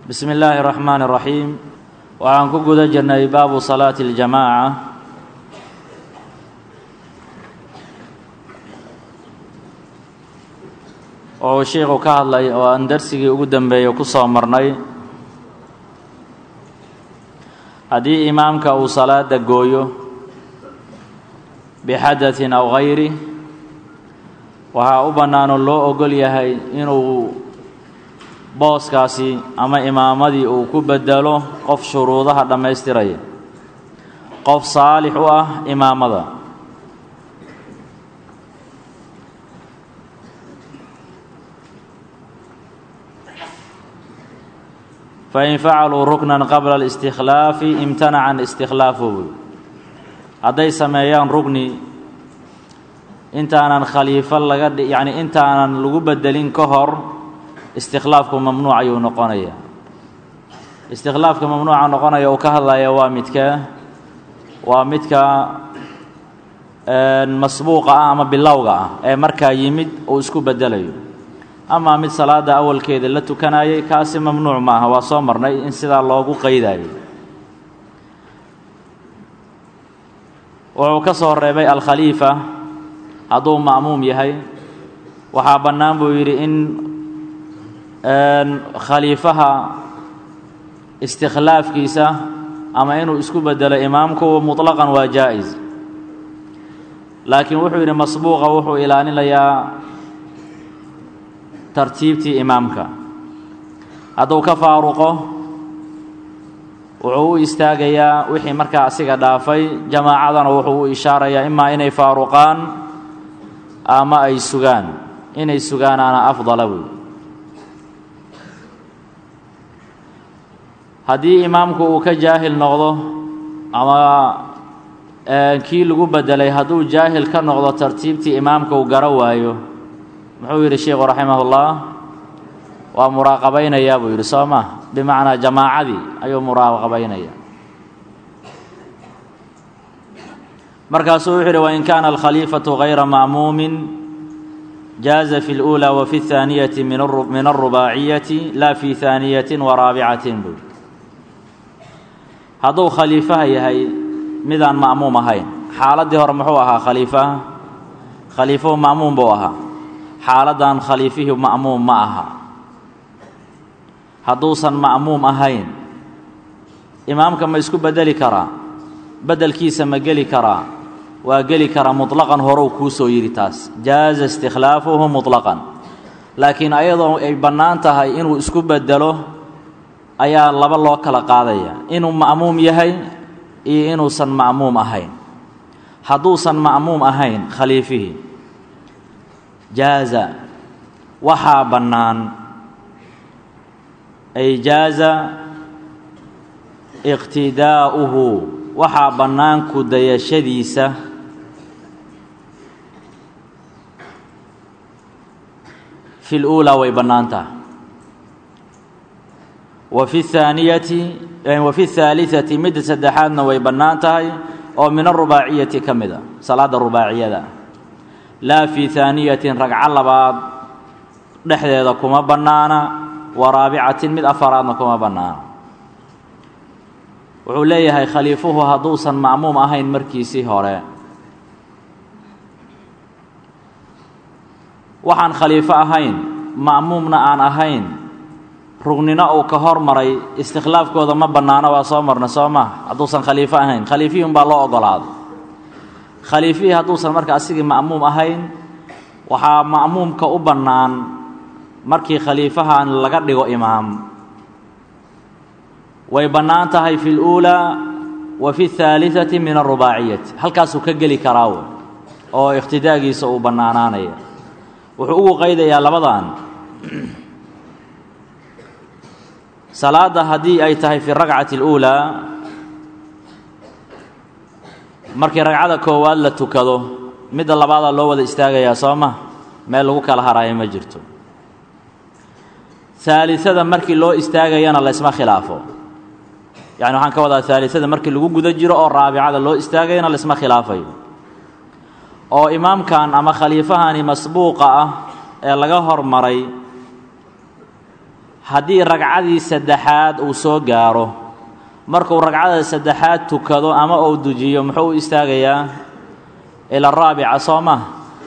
bismi illaahi raxmaani raxiim waxaan ku guda jirnay baabu salaati اljamaaca oo uu sheikhu ka hadlay oo aan darsigii ugu dambeeyey ku soo marnay haddii imaamka uu salaada gooyo bixadaثin aw gayri waxaa u bannaanoo loo ogol yahay inuu booskaasi ama imaamadii uu ku bedelo qof shuruudaha dhammaystiraya qof saalix u ah imaamada fain facaluu ruknan qabla اlistikhlaafi imtanaca istikhlaafuhu hadday sameeyaan rugni intaanan khaliifo laga yacni intaanan lagu bedelin ka hor istikhlaafku mamnuuc ayuu noqonaya istikhlaafka mamnuuca noqonaya uu ka hadlaya waa midkee waa midka masbuuqa ah ama bilowga ah ee markaa yimid uu isku bedelayo amaa mid salaada awalkeeda la tukanayay kaasi mamnuuc ma aha waa soo marnay in sidaa loogu qaydayo wuxuu ka soo reebay alkhaliifa hadduu ma'muum yahay waxaa bannaan buu yidhi in khaliifaha istikhlaafkiisa ama inuu isku bedelo imaamku muطlaqan waa jaa-is laakiin wuxuu yidhi masbuuqa wuxuu ilaalinayaa tartiibtii imaamka hadduu ka faaruqo wuxuu u istaagayaa wixii markaa asiga dhaafay jamaacadana wuxuu u ishaarayaa imaa inay faaruqaan ama ay sugaan inay sugaanaana afdala wey haddii imaamku uu ka jaahil noqdo ama kii lagu bedelay hadduu jaahil ka noqdo tartiibtii imaamka uu garo waayo muxuu yidhi sheikhu raximahullah waa muraaqabaynayaa buu yidhi soo ma bimacnaa jamaacadii ayuu muraaqabaynaya markaasuu wuxuu yidhi wain kaana alkhaliifatu gayra ma'muumin jaaza fi اlأuulى wa fi اthaaniyati min alrubaaciyati la fi haaniyatin wa raabicatin buu hadduu khaliifaha yahay midaan ma'muum ahayn xaaladdii hore muxuu ahaa khaliifaha khaliifuhu ma'muum buu ahaa xaaladdan khaliifihii ma'muum ma aha hadduusan ma'muum ahayn imaamka ma isku bedeli karaa beddelkiisa ma geli karaa waa geli karaa muطlaqan horou kuu soo yidhi taas jaaza istikhlaafuhu muطlaqan laakiin ayadoo ay bannaan tahay inuu isku bedelo ayaa laba loo kala qaadaya inuu ma'muum yahay iyo inuusan ma'muum ahayn hadduusan ma'muum ahayn khaliifihii jaaza waxaa bannaan ay jaaza iqtidaa'uhu waxaa bannaan ku dayashadiisa fi اluulaa way bannaan taha wa fi اthaaniyati wa fi اthaaliثati midda saddexaadna way bannaan tahay oo min arubaaciyati ka mid a salaadda rubaaciyada laa fii haaniyatin ragco labaad dhexdeeda kuma bannaana wa raabicatin mid afaraadna kuma bannaana wuxuu leeyahay khaliifuhu hadduusan ma'muum ahayn markiisii hore waxaan khaliifo ahayn ma'muumna aan ahayn rugnino uu ka hormaray istikhlaafkooda ma bannaano waa soo marna soo ma hadduusan khaliifo ahayn khaliifihii unbaa loo ogolaaday khaliifihii hadduusan marka asigii ma'muum ahayn waxaa ma'muumka u bannaan markii khaliifahan laga dhigo imaam way bannaan tahay fi اluulaa wa fi اthaaliثati min arubaaciyati halkaasuu ka geli karaa w oo ikhtidaagiisa uu bannaanaanaya wuxuu ugu qaydayaa labadan salaadda haddii ay tahay fi ragcati اluulaa markii ragcada koowaad la tukado midda labaadaa loo wada istaagayaa soo ma meel lagu kala haraayo ma jirto haaliada markii loo istaagayana laysma khilaafo yani waxaan ka wadaa haaliada markii lagu guda jiro oo raabicada loo istaagayana laysma khilaafayo oo imaamkan ama khaliifahani masbuuqa ah ee laga hormaray haddii ragcadii saddexaad uu soo gaaro markuu ragcada saddexaad tukado ama uu dujiyo muxuu u istaagayaa ila raabica soo maha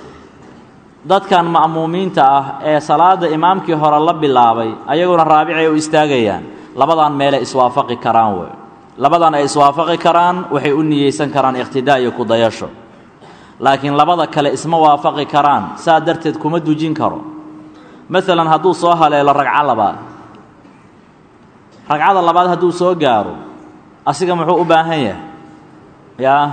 dadkan ma'muumiinta ah ee salaadda imaamkii hore la bilaabay ayaguna raabicay u istaagayaan labadan meelay iswaafaqi karaan wey labadan ay iswaafaqi karaan waxay u niyeysan karaan iqhtidaa iyo kudayasho laakiin labada kale isma waafaqi karaan saa darteed kuma dujin karo maalan hadduu soo haleelo ragco labaad ragcada labaad hadduu soo gaaro asiga muxuu u baahan yahay yaa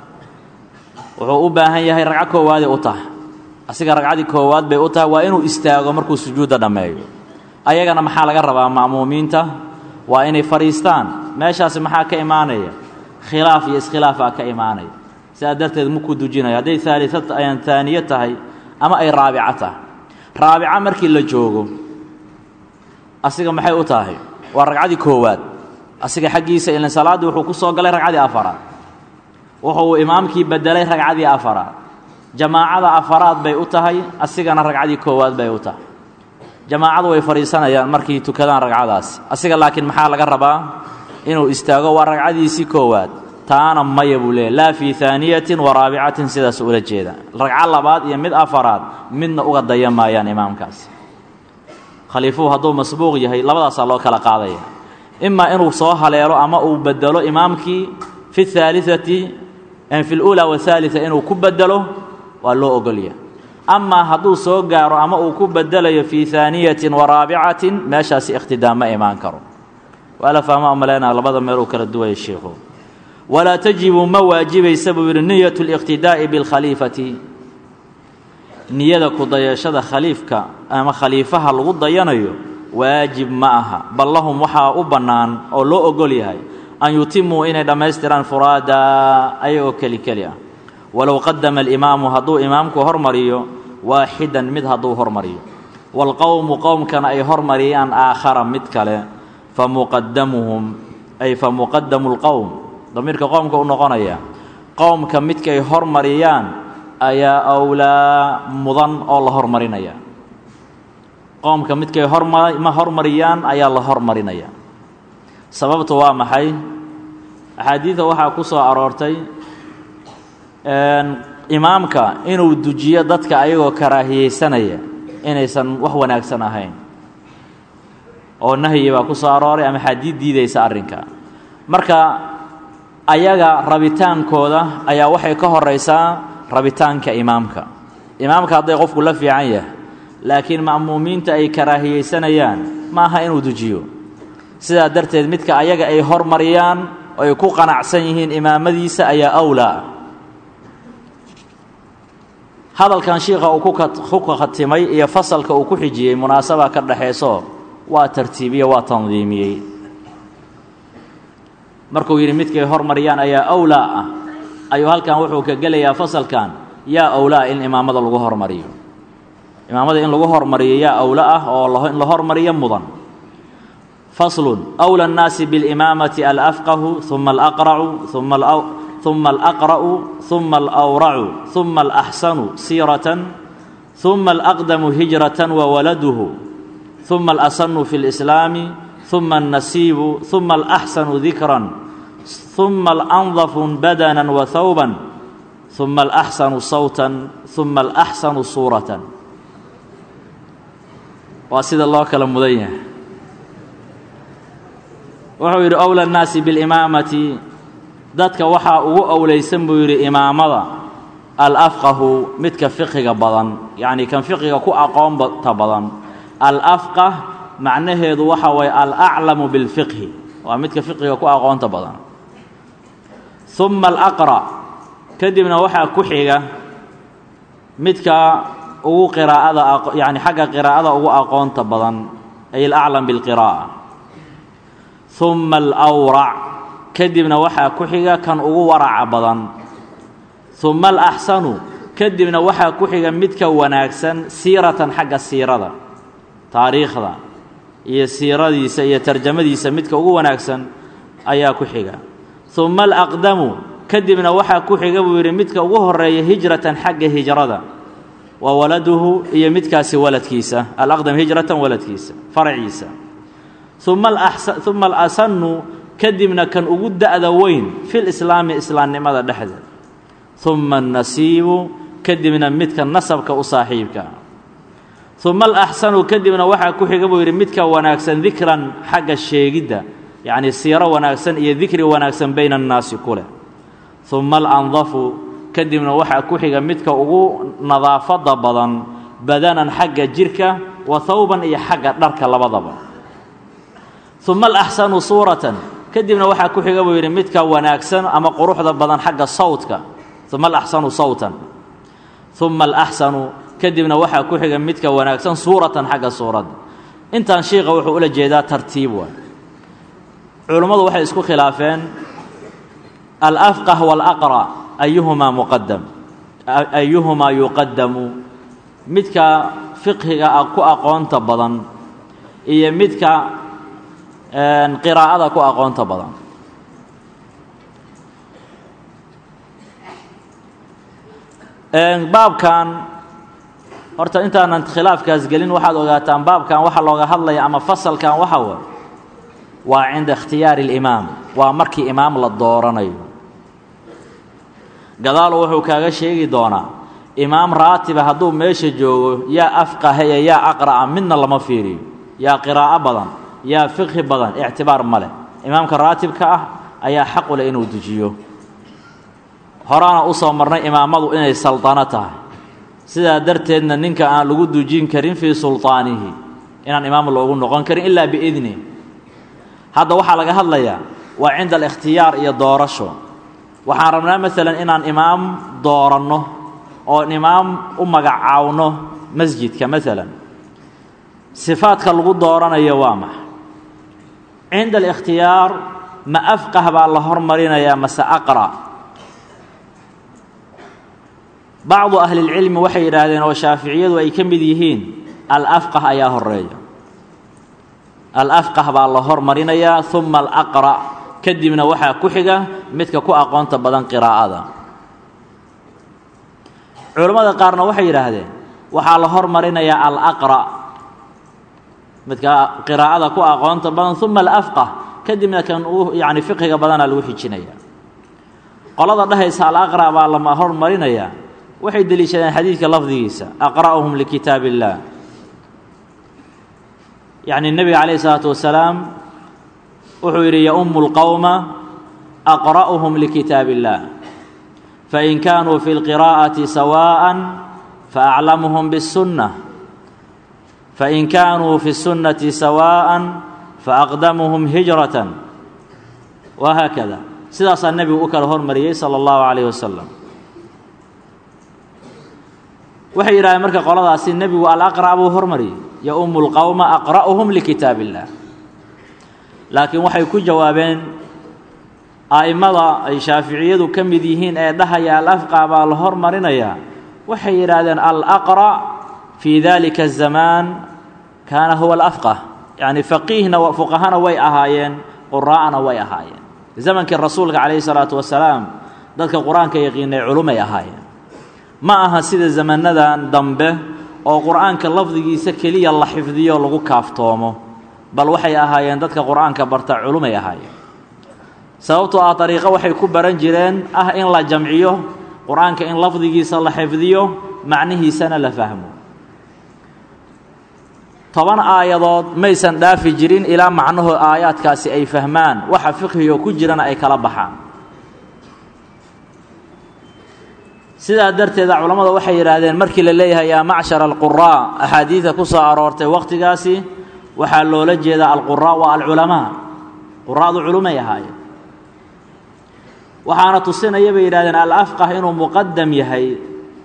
wuxuu u baahan yahay ragco koowaaday u tahay asiga ragcadii koowaad bay u tahay waa inuu istaago markuu sujuudda dhammeeyo ayagana maxaa laga rabaa ma'muumiinta waa inay fadhiistaan meeshaasi maxaa ka imaanaya khilaaf iyo iskhilaafaa ka imaanaya sidaa darteed makuu dujinaya hadday aalian taaniye tahay ama ay raabico tahay raabico markii la joogo asiga maxay u tahay waa ragcadii koowaad asiga xaggiisa ilan salaaddii wuxuu ku soo galay ragcadii afaraad wuxuu imaamkii bedelay ragcadii afaraad jamaacada afaraad bay u tahay asigana ragcadii koowaad bay u tahay jamaacadu way fadhiisanayaan markay tukadaan ragcadaasi asiga laakiin maxaa laga rabaa inuu istaago waa ragcadiisii koowaad taana maya buu leeyahy laa fii aaniyatin wa raabicatin sidaas ula jeeda ragco labaad iyo mid afaraad midna uga daya maayaan imaamkaasi khaliifuhu hadduu masbuuq yahay labadaasaa loo kala qaadaya imaa inuu soo haleelo ama uu bedelo imaamkii fi aaliati fi اluulaa wahaaliثa inuu ku bedelo waa loo ogolya amaa hadduu soo gaaro ama uu ku bedelayo fii aaniyatin wa raabicatin meeshaasi ikhtidaa ma imaan karo waa la fahma umaleyna labada meel uu kala duwaya sheikhu walaa tajibu ma waajibaysa buu yidhi niyat اliqtidaa'i biاlkhaliifati niyada ku dayashada khaliifka ama khaliifaha lagu dayanayo waajib ma aha bal lahum waxaa u bannaan oo loo ogol yahay an yutimuu inay dhammaystiraan furaada ayagoo keli keli ah walow qadama alimaamu hadduu imaamku hormariyo waaxidan mid hadduu hormariyo waalqowmu qowmkana ay hormariyaan aakhara mid kale famuqadamuhum ay famuqadamu lqowm damiirka qowmka u noqonaya qowmka midkay hormariyaan ayaa awlaa mudan oo la hormarinaya qowmka midkay horma hormariyaan ayaa la hormarinaya sababtu waa maxay axaadiida waxaa ku soo aroortay imaamka inuu dujiyo dadka ayagoo karaahiyeysanaya inaysan wax wanaagsan ahayn oo nahyi baa ku soo arooray ama xadiid diidaysa arrinka marka ayaga rabitaankooda ayaa waxay ka horaysaa rabitaanka imaamka imaamka hadday qofku la fiican yahay laakiin ma'muumiinta ay karaahiyeysanayaan ma aha inuu dujiyo sidaa darteed midka ayaga ay hormariyaan oo ay ku qanacsan yihiin imaamadiisa ayaa awlaa hadalkan shiikha uu ku khatimay iyo fasalka uu ku xijiyey munaasaba ka dhaxayso waa tartiibiye waa tandiimiyey markuu yidhi midkay hormariyaan ayaa awlaa ah ayuu halkan wuxuu ka gelayaa fasalkan yaa awlaa in imaamada lagu hormariyo imaamada in lagu hormariyo yaa awla ah oo in la hormariyo mudan faslun awla annaasi bilimaamati alafqahu uma alaqracu uma uma alaqra'u uma alawracu uma alaxsanu siiratan uma alaqdamu hijratan wawaladuhu uma alasanu fi اlislaami uma alnasiibu uma alaxsanu dikran uma alandafu badana wahawban uma alaxsanu sawtan uma alaxsanu suuratan waa sida loo kala mudan yahay wuxuu yidhi owla annaasi bilimaamati dadka waxaa ugu owlaysan buu yidhi imaamada alafqahu midka fiqiga badan yacnii kan fiqiga ku aqoonta badan alafqah macnaheedu waxa waye alaclamu bilfiqhi waa midka fiqiga ku aqoonta badan uma alaqra' kadibna waxaa ku xiga midka ugu qiraa'ada yani xagga qiraa'ada ugu aqoonta badan ay alaclam bilqiraa'a uma alawrac kadibna waxaa ku xiga kan ugu waraca badan uma alaxsanu kadibna waxaa ku xiga midka wanaagsan siiratan xagga siirada taariikhda iyo siiradiisa iyo tarjamadiisa midka ugu wanaagsan ayaa ku xiga uma alaqdamu kadibna waxaa ku xiga buu yidhi midka ugu horeeya hijratan xagga hijrada wa waladuhu iyo midkaasi waladkiisa alaqdam hijratan waladkiisa faraciisa uma alasanu kadibna kan ugu da'da weyn fi lislaami islaamnimada dhexdeed uma annasiibu kadibna midka nasabka u saaxiibka uma alaxsanu kadibna waxaa ku xiga buu yidhi midka wanaagsan dikran xagga sheegidda yacnii siiro wanaagsan iyo dikri wanaagsan bayna annaasi ku leh uma alandafu kadibna waxaa ku xiga midka ugu nadaafadda badan badanan xagga jirka wa hawban iyo xagga dharka labadaba uma alaxsanu suuratan kadibna waxaa ku xiga buu yidhi midka wanaagsan ama quruxda badan xagga sawdka uma alaxsanu sawtan uma alaxsanu kadibna waxaa ku xiga midka wanaagsan suuratan xagga suuradda intaan shiikha wuxuu ula jeedaa tartiib waay culummadu waxay isku khilaafeen alafqah waalaqra ayuhumaa muqadam ayuhumaa yuqadamu midka fiqhiga ku aqoonta badan iyo midka qiraa'ada ku aqoonta badan baabkan horta intaanan khilaafkaas gelin waxaad ogaataan baabkan waxa looga hadlaya ama fasalkan waxa way waa cinda ikhtiyaari اlimaam waa markii imaam la dooranayo gadaalo wuxuu kaaga sheegi doonaa imaam raatiba hadduu meesha joogo yaa afqahaya yaa aqra'a midna lama fiiriyo yaa qiraa'o badan yaa fiqhi badan ictibaar ma leh imaamka raatibka ah ayaa xaqu leh inuu dejiyo horaana u soo marnay imaamadu inay salطano tahay sidaa darteedna ninka aan lagu dujin karin fii sulطaanihi inaan imaam loogu noqon karin ilaa biidni hadda waxaa laga hadlayaa waa cinda alikhtiyaar iyo doorasho waxaan rabnaa maalan inaan imaam dooranno oon imaam u magacaawno masjidka maalan sifaadka lagu dooranayo waa maxa cinda alikhtiyaar ma afqah baa la hormarinayaa mase aqra' bacdu ahlilcilmi waxay yidhaahdeen oo shaaficiyadu ay ka mid yihiin alafqah ayaa horeeya alafqah baa la hormarinayaa uma alaqra' kadibna waxaa ku xiga midka ku aqoonta badan qiraa'ada culammada qaarna waxay yidhaahdeen waxaa la hormarinayaa alaqra' midka qiraa'ada ku aqoonta badan uma alafqah kadibna kan uu yacni fiqhiga badanaa lagu xijinaya qolada dhehaysa alaqra' baa la hormarinayaa waxay deliishadeen xadiidka lafdigiisa aqra'uhum likitaab اllah yacni nebiga calayh isalaatu wasalaam wuxuu yidhi yaummu اlqowma aqra'uhum likitaab اllah fain kaanuu fi اlqiraa'ati sawaaءa faaclamuhum bالsunnة fain kaanuu fi الsunnati sawaaءa faaqdamuhum hijraة wahaakada sidaasaa nebigu u kala hormariyey salى اllahu عalayh wasalam waxay yidhahdeen marka qoladaasi nebigu alaqra' buu hormariyey yaummu lqowma aqra'uhum likitaab illah laakiin waxay ku jawaabeen a'immada ay shaaficiyadu ka mid yihiin ee dhahaya alafqa baa la hormarinayaa waxay yidhaahdeen alaqra' fii dalika azamaan kaana huwa alafqah yacni faqiihna fuqahana way ahaayeen quraa'ana way ahaayeen zamankii rasuulka calayhi salaatu wasalaam dadka qur-aanka yaqiinay culumay ahaayeen ma aha sida zamanadan dambe oo qur'aanka lafdigiisa keliya la xifdiyo lagu kaaftoomo bal waxay ahaayeen dadka qur'aanka barta culumay ahaayeen sababtoo ah dariiqo waxay ku baran jireen ah in la jamciyo qur-aanka in lafdigiisa la xifdiyo macnihiisana la fahmo toban aayadood maysan dhaafi jirin ilaa macnaho aayaadkaasi ay fahmaan waxa fiqhigo ku jirana ay kala baxaan sidaa darteeda culammada waxay yidhaahdeen markii la leeyahay yaa macshar alquraa axaadiida ku soo aroortay wakhtigaasi waxaa loola jeedaa alquraa waa alculamaa quraa'du culumay ahaayeen waxaana tusinaya bay yidhahdeen alafqah inuu muqadam yahay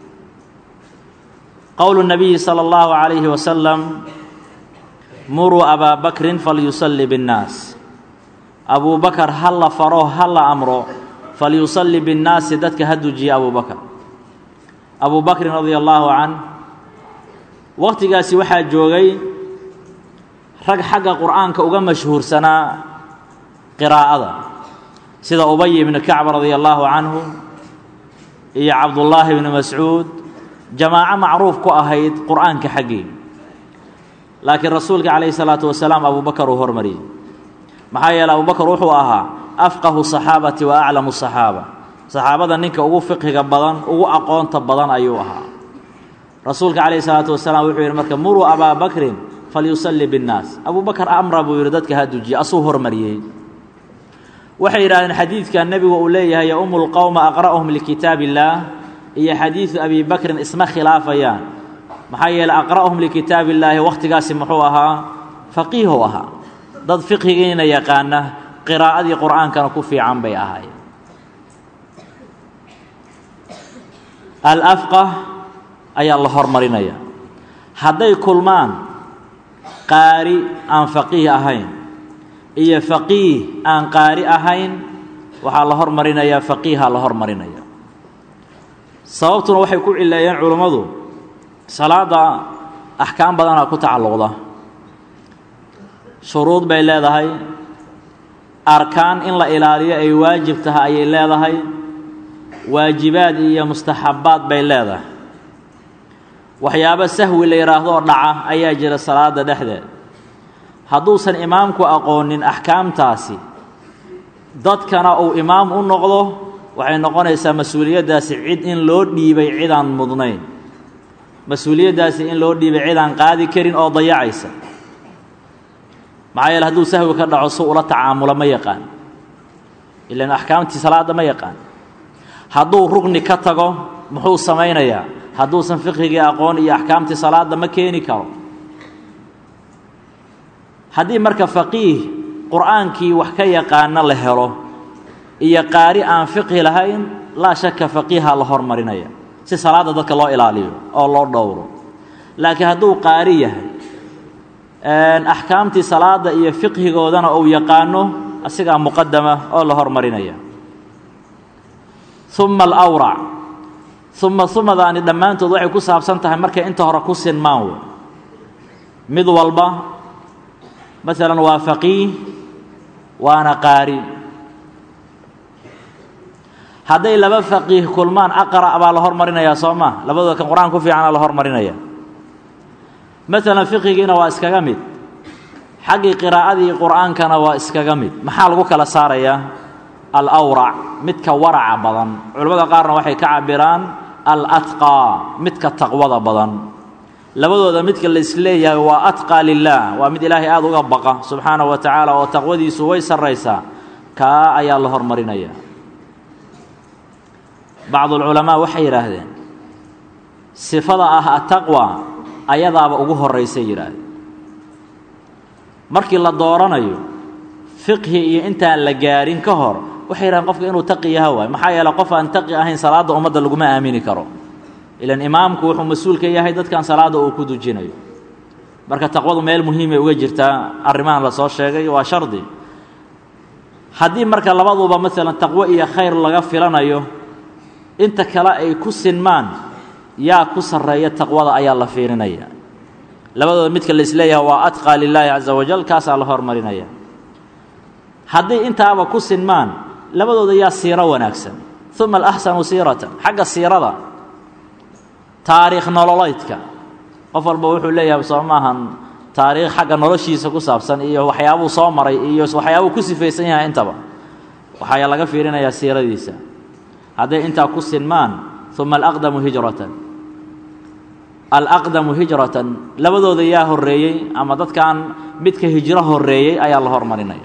qowlu nabiyi sala allahu calayhi wasalam muruu abaa bakrin falyusalli biاnnaas abuu bakar ha la faro ha la amro falyusalli biاnnaasi dadka ha dujiya abuu bakar abuu bakrin radia allaahu can wakhtigaasi waxaa joogay rag xagga qur'aanka uga mashhuursanaa qiraa'ada sida ubay ibnu kacb radia allaahu canhu iyo cabdullaahi ibnu mascuud jamaaco macruuf ku ahayd qur'aanka xaggii laakiin rasuulka calayhi salaatu wasalaam abubakar uu hormariyey maxaa yeeley abubakar wuxuu ahaa afqahu saxaabati wa aclamu saxaaba saxaabada ninka ugu fiqhiga badan ugu aqoonta badan ayuu ahaa rasuulka calayhi salaatu wasalaam wuxuu yidhi marka muruu abaa bakrin falyusalli binnaas abubakar amra buu yidhi dadka ha dujiye asuu hormariyey waxay yidhahdeen xadiidka nebigu uu leeyahay yaumu lqowma aqra'uhum likitaab illaah iyo xadiidu abi bakrin isma khilaafayaan maxaa yeeley aqra'uhum likitaab illaahi wakhtigaasi muxuu ahaa faqiihu ahaa dad fiqhigiina yaqaana qiraa'adii qur'aankana ku fiican bay ahaayeen alafqah ayaa la hormarinaya hadday kulmaan qaari aan faqiih ahayn iyo faqiih aan qaari ahayn waxaa la hormarinayaa faqiiha la hormarinaya sababtuna waxay ku cileeyeen culummadu salaadda axkaam badanaa ku tacalluqda shuruud bay leedahay arkaan in la ilaaliyo ay waajib tahay ayay leedahay waajibaad iyo mustaxabbaad bay leedahay waxyaabo sahwi la yidhaahdo oo dhaca ayaa jira salaada dhexdeed hadduusan imaamku aqoonin axkaamtaasi dadkana uu imaam u noqdo waxay noqonaysaa mas-uuliyaddaasi cid in loo dhiibay cidaan mudnayn mas-uuliyaddaasi in loo dhiibay cidaan qaadi karin oo dayacaysa maxaa yeele hadduu sahwi ka dhaco si ula tacaamulo ma yaqaan ilaan axkaamtii salaadda ma yaqaan hadduu rugni ka tago muxuu samaynayaa hadduusan fiqhigii aqoon iyo axkaamtii salaadda ma keeni karo haddii marka faqiih qur'aankii wax ka yaqaano la helo iyo qaari aan fiqhi lahayn laa shaka faqiiha la hormarinaya si salaadda dadka loo ilaaliyo oo loo dhowro laakiin hadduu qaari yahay axkaamtii salaadda iyo fiqhigoodana uu yaqaano asigaa muqadama oo la hormarinaya uma alawrac uma umadaani dhammaantood waxay ku saabsan tahay markay inta hore ku sinmaan wey mid walba masalan waa faqiih waana qaari hadday laba faqiih kulmaan aqra' baa la hormarinayaa soo maa labadooda kan qur-aan ku fiicana la hormarinaya masalan fiqigiina waa iskaga mid xaggii qiraa'adii qur'aankana waa iskaga mid maxaa lagu kala saarayaa alawrac midka waraca badan culimmada qaarna waxay ka cabiraan alatqaa midka taqwada badan labadooda midka la isleeyahay waa atqaa lilah waa mid ilaahay aada uga baqa subxaana wa tacaala oo taqwadiisu way sarraysaa kaa ayaa la hormarinaya bacdulculamaa waxay yidhaahdeen sifada ah ataqwa ayadaaba ugu horraysay yidhaahdeen markii la dooranayo fiqhi iyo intaan la gaarin ka hor waxay yidhahdeen qofka inuu taqi yaha waay maxaa yeele qof aan taqi ahayn salaadda ummadda laguma aamini karo ilan imaamku wuxuu mas-uul ka yahay dadkan salaadda uu ku dujinayo marka taqwadu meel muhiimay uga jirtaa arrimahan la soo sheegay waa shardi haddii marka labaduba maalan taqwo iyo khayr laga filanayo inta kale ay ku sinmaan yaa ku sarreeya taqwada ayaa la fiirinaya labadooda midka la isleeyahay waa atqaa lilaahi caza wajal kaasaa la hormarinaya haddii intaaba ku sinmaan labadooda yaa siiro wanaagsan uma alaxsanu siiratan xagga siirada taariikh nololeydka qof walba wuxuu leeyahay soo maahan taariikh xagga noloshiisa ku saabsan iyo waxyaabuu soo maray iyo waxyaabuu ku sifaysan yahay intaba waxaa laga fiirinayaa siiradiisa hadday intaa ku sinmaan uma alaqdamu hijratan alaqdamu hijratan labadooda yaa horreeyey ama dadkan midka hijro horreeyey ayaa la hormarinaya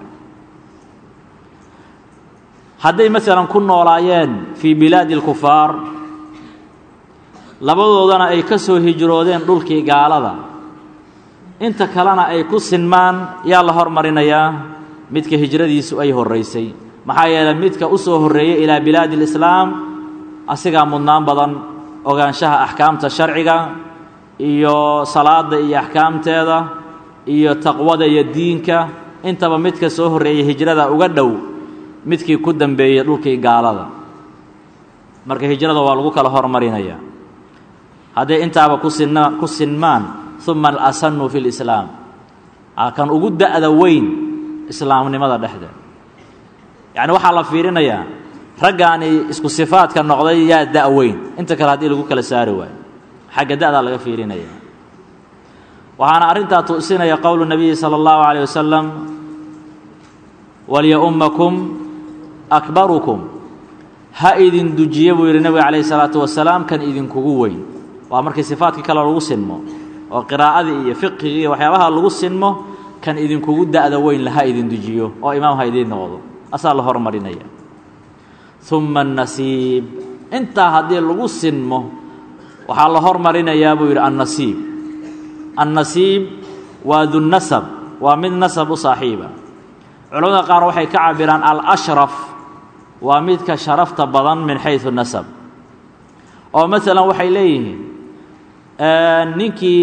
hadday masalan ku noolaayeen fii bilaadi اlkufaar labadoodana ay ka soo hijroodeen dhulkii gaalada inta kalena ay ku sinmaan yaa la hormarinayaa midka hijradiisu ay horraysay maxaa yeeley midka u soo horreeyey ilaa bilaadi اlislaam asigaa mudnaan badan ogaanshaha axkaamta sharciga iyo salaadda iyo axkaamteeda iyo taqwada iyo diinka intaba midka soo horreeyey hijrada uga dhow midkii ku dambeeyey dhulkii gaalada marka hijrada waa lagu kala hormarinaya hadday intaaba kusinna ku sinmaan uma alasanu fi lislaam kan ugu da'da weyn islaamnimada dhexdeed yacni waxaa la fiirinayaa raggaani isku sifaadka noqday yaa da' weyn inta kale haddii lagu kala saari waayo xagga da'daa laga fiirinaya waxaana arrintaa tusinaya qowlu nabiyi salى اllahu عalيه wasalam walyaumakum akbarukum ha idin dujiye buu yidhi nebiga calayh isalaatu wasalaam kan idinkugu weyn waa markii sifaadkii kale lagu sinmo oo qiraa'adii iyo fiqigii iyo waxyaabaha lagu sinmo kan idinkugu da'da weyn la ha idin dujiyo oo imaam ha idiin noqdo asaa la hormarinaya uma annasiib intaa haddii lagu sinmo waxaa la hormarinayaa buu yidhi annasiib annasiib waa dunnasab waa mid nasab u saaxiiba culamada qaar waxay ka cabiraan alashraf waa midka sharafta badan min xaysu nasab oo maalan waxay leeyihiin ninkii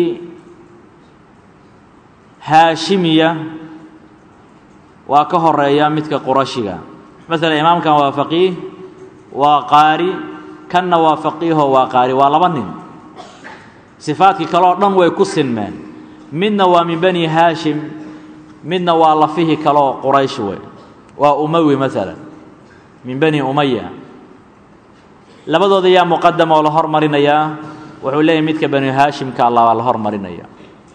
haashimiya waa ka horeeya midka qurashiga maalan imaamkan waa faqiih waa qaari kanna waa faqiiho waa qaari waa laba nin sifaadkii kale oo dhan way ku sinmeen midna waa min bani haashim midna waa lafihi kaleoo quraysh wey waa umawi maalan min bani umaya labadooda yaa muqadam oo la hormarinayaa wuxuu leeyahy midka bani haashimka allah baa la hormarinaya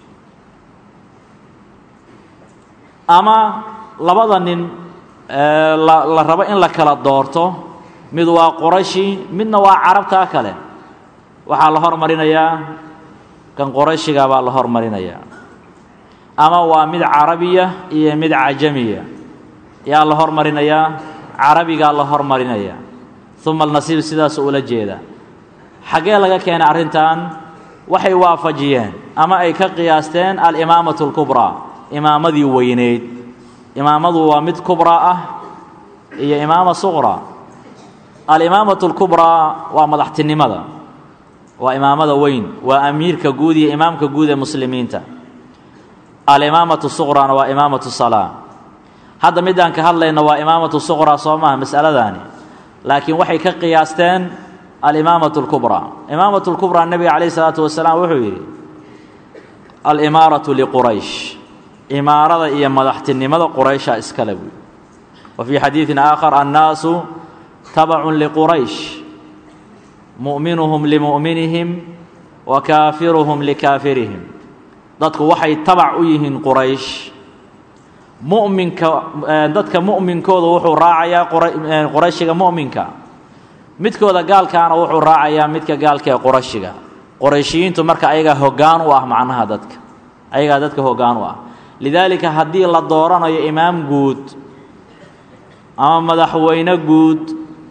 ama labada nin la rabo in la kala doorto mid waa qurashi midna waa carabtaa kale waxaa la hormarinayaa kan qurashiga baa la hormarinayaa ama waa mid carabiya iyo mid cajamiya yaa la hormarinayaa carabigaa la hormarinaya uma alnasiib sidaasuu ula jeeda xaggee laga keenay arrintan waxay waafajiyeen ama ay ka qiyaasteen alimaamatu اlkubraa imaamadii weyneyd imaamadu waa mid kubraa ah iyo imaama suqraa alimaamatu اlkubraa waa madaxtinimada waa imaamada weyn waa amiirka guud iyo imaamka guud ee muslimiinta alimaamatu suqraana waa imaamatu salaa hadda midaan ka hadlayno waa imaamatu suqraa soo maha masaladaani laakiin waxay ka qiyaasteen alimaamatu اlkubraa imaamatu اlkubraa nebiga calayh isalaatu wasalaam wuxuu yidhi alimaaratu liquraysh imaarada iyo madaxtinimada quraysha iskale buy wa fii xadiidin aakhar annaasu tabacun liquraysh mu'minuhum limu'minihim wa kaafiruhum likaafirihim dadku waxay tabac u yihiin quraysh mu'minka dadka mu'minkooda wuxuu raacayaa qurayshiga mu'minka midkooda gaalkaana wuxuu raacayaa midka gaalka ee qurashiga qurayshiyiintu marka ayagaa hoggaan u ah macnaha dadka ayagaa dadka hoggaan u ah lidaalika haddii la dooranayo imaam guud ama madaxweyne guud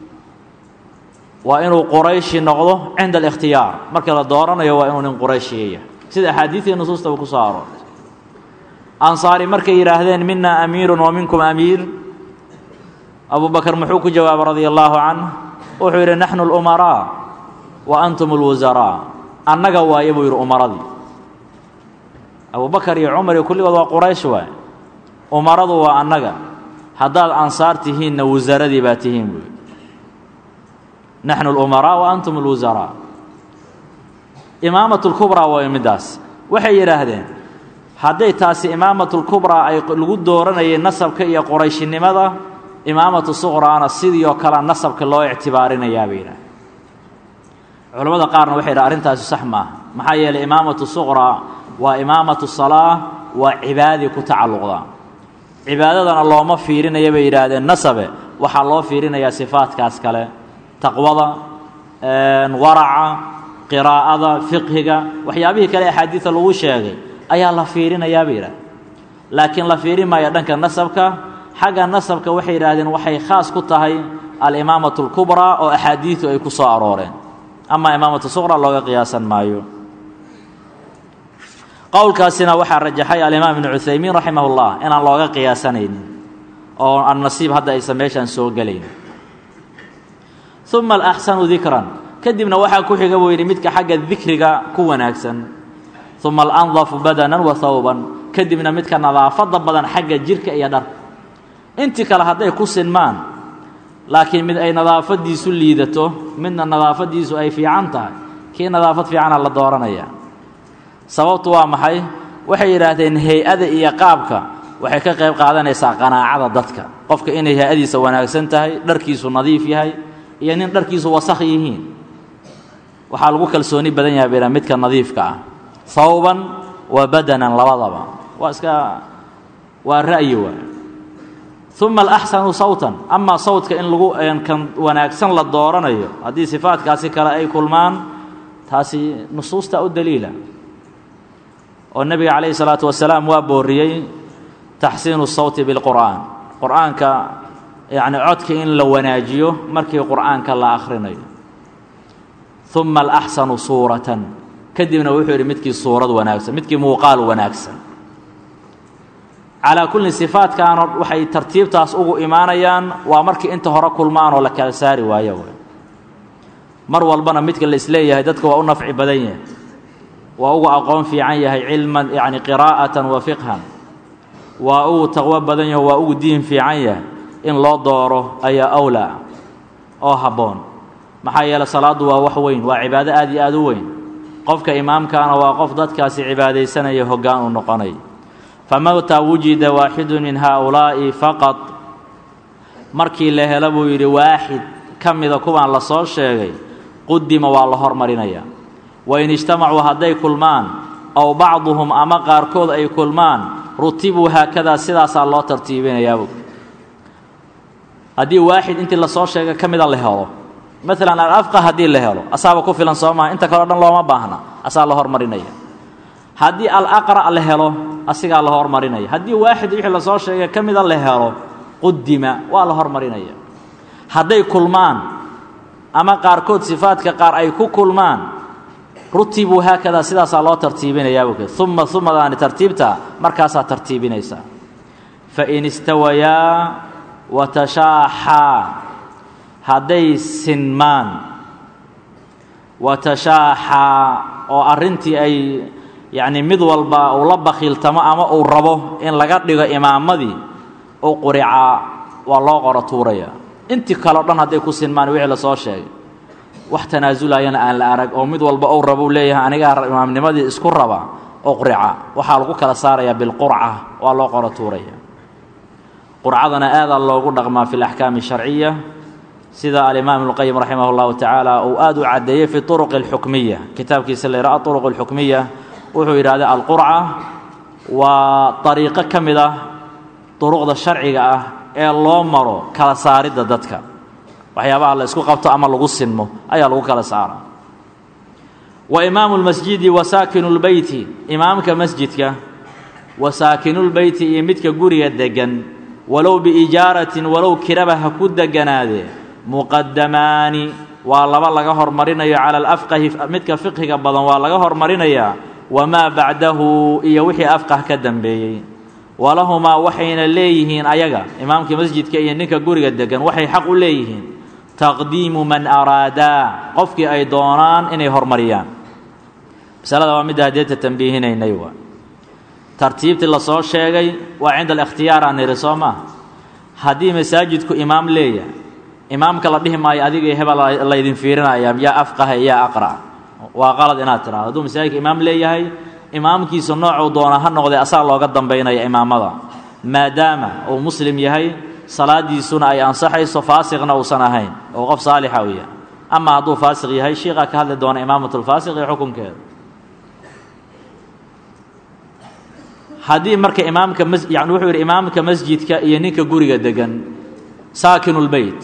waa inuu qurayshi noqdo cinda alikhtiyaar markii la dooranayo waa inuu nin qurayshiya yahay sida axaadiidii nusuustaba ku soo aroortay ansaari markay yidhaahdeen mina amiirun wa minkum amiir abu bakar muxuu ku jawaabay radia allaahu canh wuxuu yidhi naxnu اlumaraa wa antum اlwasaraa annaga waaye buu yidhi umaradii abubakar iyo cumar iyo kulligood waa quraysh waay umaradu waa annaga haddaad ansaar tihiinna wasaradii baa tihiin buu yidhi naxnu اlumaraa wa antum اlwasaraa imaamat اlkubraa way middaas waxay yidhaahdeen hadday taasi imaamatu اlkubraa ay lagu dooranayay nasabka iyo qurayshinimada imaamatu suqraana sidii oo kale nasabka loo ictibaarinayaa bay yidhaah culamada qaarna waxay yidhaha arrintaasi sax maaha maxaa yeelay imaamatu suqraa waa imaamatu salaa waa cibaadadii ku tacalluqda cibaadadana looma fiirinaya bay yidhaahdeen nasabe waxaa loo fiirinayaa sifaadkaas kale taqwada waraca qiraa'ada fiqhiga waxyaabihii kale axaadiida lagu sheegay ayaa la fiirinayaa bay yidhahdeen laakiin la fiirin maayo dhanka nasabka xagga nasabka waxay yidhaahdeen waxay khaas ku tahay alimaamatu اlkubraa oo axaadiidu ay ku soo arooreen ama imaamatu suqra looga qiyaasan maayo qowlkaasina waxaa rajaxay alimaam ibnu cuthaymiin raximah اllah inaan looga qiyaasanaynin oo annasiib hadda aysan meeshaan soo gelayn uma alaxsanu dikran kadibna waxaa ku xiga buu yidhi midka xagga dikriga ku wanaagsan uma alandafu badanan wa hawban kadibna midka nadaafadda badan xagga jirka iyo dharka intii kale hadday ku sinmaan laakiin mid ay nadaafaddiisu liidato midna nadaafaddiisu ay fiican tahay kii nadaafad fiicana la dooranaya sababtu waa maxay waxay yidhaahdeen hay-ada iyo qaabka waxay ka qayb qaadanaysaa qanaacada dadka qofka inay hay-adiisa wanaagsan tahay dharkiisu nadiif yahay iyo nin dharkiisu wasakh yihiin waxaa lagu kalsooni badan yahay bayha midka nadiifka ah hawban wa badanan labadaba waa iska waa ra'yi waay uma alaxsanu sawtan amaa sawtka in lagu kan wanaagsan la dooranayo haddii sifaadkaasi kale ay kulmaan taasi nusuusta u daliila oo nebiga calayhi salaatu wasalaam waa booriyey taxsiinu sawti bilqur'aan qur'aanka yacni codka in la wanaajiyo markii qur'aanka la akhrinayo uma alaxsanu suuratan kadibna wuxuu yidhi midkii suurad wanaagsan midkii muuqaal wanaagsan calaa kulli sifaadkaano waxay tartiibtaas ugu imaanayaan waa markii inta hore kulmaan oo la kala saari waayo wey mar walbana midka la isleeyahay dadka waa u nafci badan yahay waa ugu aqoon fiican yahay cilman yacni qiraa'atan wa fiqhan waa ugu taqwo badan yaho waa ugu diin fiican yahay in loo dooro ayaa awlaa oo habboon maxaa yeele salaaddu waa wax weyn waa cibaado aad iyo aad u weyn qofka imaamkaana waa qof dadkaasi cibaadaysanaya hoggaan u noqonay famata wujida waaxidu min haaulaa'i faqad markii la helo buu yidhi waaxid ka mida kuwaan la soo sheegay qudima waa la hormarinayaa wain ijtamacuu hadday kulmaan ow bacduhum ama qaarkood ay kulmaan rutibuu haakadaa sidaasaa loo tartiibinayaabuu haddii waaxid intii lasoo sheegay ka mida la helo maalan alafqa haddii la helo asaaba ku filan soo maha inta kaleo dhan looma baahna asaa la hormarinaya haddii alaqra' la helo asigaa la hormarinaya haddii waaxid wixii lasoo sheegay ka mida la helo qudima waa la hormarinaya hadday kulmaan ama qaarkood sifaadka qaar ay ku kulmaan rutibuu haakadaa sidaasaa loo tartiibinayaa buke uma umadaani tartiibta markaasaa tartiibinaysaa fain istawayaa watashaaxaa hadday sinmaan watashaaxaa oo arrintii ay yacni mid walba uu la bakhiiltamo ama uu rabo in laga dhigo imaamadii u quricaa waa loo qoro tuuraya intii kaleo dhan hadday ku sinmaan wixii lasoo sheegay wax tanaazulayana aan la arag oo mid walba uu rabo u leeyahay anigaa imaamnimadii isku raba oo qurica waxaa lagu kala saarayaa bilqurca waa loo qoro tuuraya qurcadana aadaa loogu dhaqmaa fi alaxkaami sharciya sida alimaam ibnuqayim raximah اllahu tacaala uu aad u caddeeyey fi turuq اlxukmiya kitaabkiisa la yidhaha aطuruq اlxukmiya wuxuu yidhahda alqurca waa ariiqo ka mid ah duruqda sharciga ah ee loo maro kala saaridda dadka waxyaabaha la isku qabto ama lagu sinmo ayaa lagu kala saara wa imaamu اlmasjidi wa saakinu اlbeyti imaamka masjidka wa saakinulbeyti iyo midka guriga degan walow biijaaratin walow kiraba ha ku deganaadee muqadamaani waa laba laga hormarinayo cala alafqahi midka fiqhiga badan waa laga hormarinayaa wamaa bacdahu iyo wixii afqah ka dambeeyey walahumaa waxayna leeyihiin ayaga imaamka masjidka iyo ninka guriga degan waxay xaq u leeyihiin taqdiimu man araadaa qofkii ay doonaan inay hormariyaan masalada waa midda hadeeta tambiihinaynay waa tartiibtii lasoo sheegay waa cinda alikhtiyaar aan niri soo maa haddii masaajidku imaam leeyahay imaamka la dhihi maayo adiga hebel laydin fiirinaya yaa afqaha yaa aqra waa qalad inaad tidhahdo hadduu masaajidka imaam leeyahay imaamkiisa noocuu doona ha noqday asaa looga dambaynaya imaamada maadaama uu muslim yahay salaadiisuna ay ansaxayso faasiqna uusan ahayn oo qof saalixa u yahay ama hadduu faasiq yahay shiiqaa ka hadli doona imaamatulfaasiq iyo xukunkeeda haddii marka imaamka yani wuxuu yidhi imaamka masjidka iyo ninka guriga degan saakinulbeyt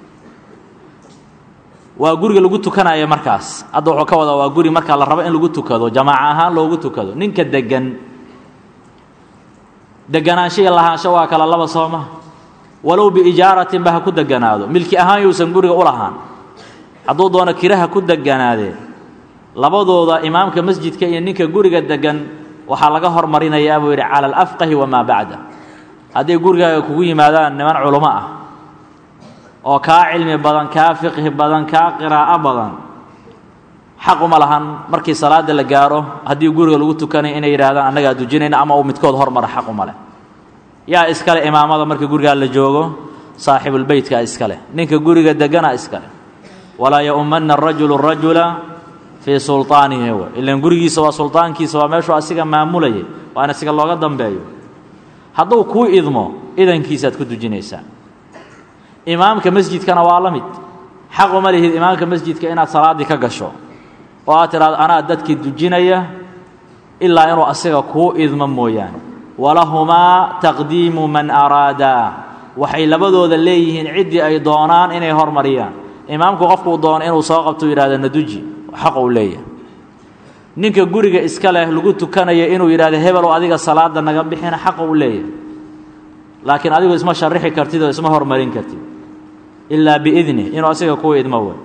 waa guriga lagu tukanaya markaas hadda wuxuu ka wadaa waa guri markaa la rabo in lagu tukado jamaaca ahaan loogu tukado ninka degan deganaansho iyo lahaansho waa kala laba sooma walow biijaaratin ba ha ku deganaado milki ahaan yuusan guriga u lahaan hadduu doono kiraha ku deganaadee labadooda imaamka masjidka iyo ninka guriga degan waxaa laga hormarinayaa buu yidhi cala alafqahi wamaa bacda hadday gurigaaga kugu yimaadaan niman culummo ah oo kaa cilmi badan kaa fiqhi badan kaa qiraa'o badan xaq uma lahan markii salaada la gaaro haddii guriga lagu tukanayo inay yidhahdaan annagaa dujinayna ama uu midkood hormara xaq uma leh yaa iskale imaamada marka gurigaa la joogo saaxibulbeytkaa iskaleh ninka guriga degana iskaleh walaa yaumanna arajulu rajula fii sulطaanihi w ilan gurigiisa waa sulطaankiisa waa meeshuu asiga maamulayay waa in asiga looga dambeeyo hadduu kuu idmo idankiisaad ku dujinaysaa imaamka masjidkana waa la mid xaq uma lihid imaamka masjidka inaad salaaddii ka gasho oo aad tidhahdo anaa dadkii dujinaya ilaa inuu asiga kuu idmo mooyaane walahumaa taqdiimu man araadaa waxay labadooda leeyihiin ciddii ay doonaan inay hormariyaan imaamku qofkuu doono inuu soo qabto yidhahdo naduji xaq uu leeyahay ninka guriga iska leh lagu tukanayo inuu yidhahdo hebelow adiga salaada naga bixina xaqa uu leeyahay laakiin adigu isma sharixi kartid oo isma hormarin kartid ilaa biidni inuu asiga kuu idmo wey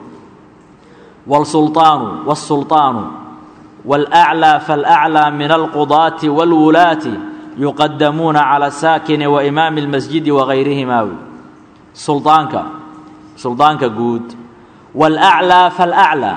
wاlsulطaanu wالsulطaanu wاlأclى faاlأclى min alqudaati wاlwulaati yuqadamuuna calى saakini waimaami اlmasjidi wagayrihima wy suldaanka suldaanka guud wاlأclى faاlأclى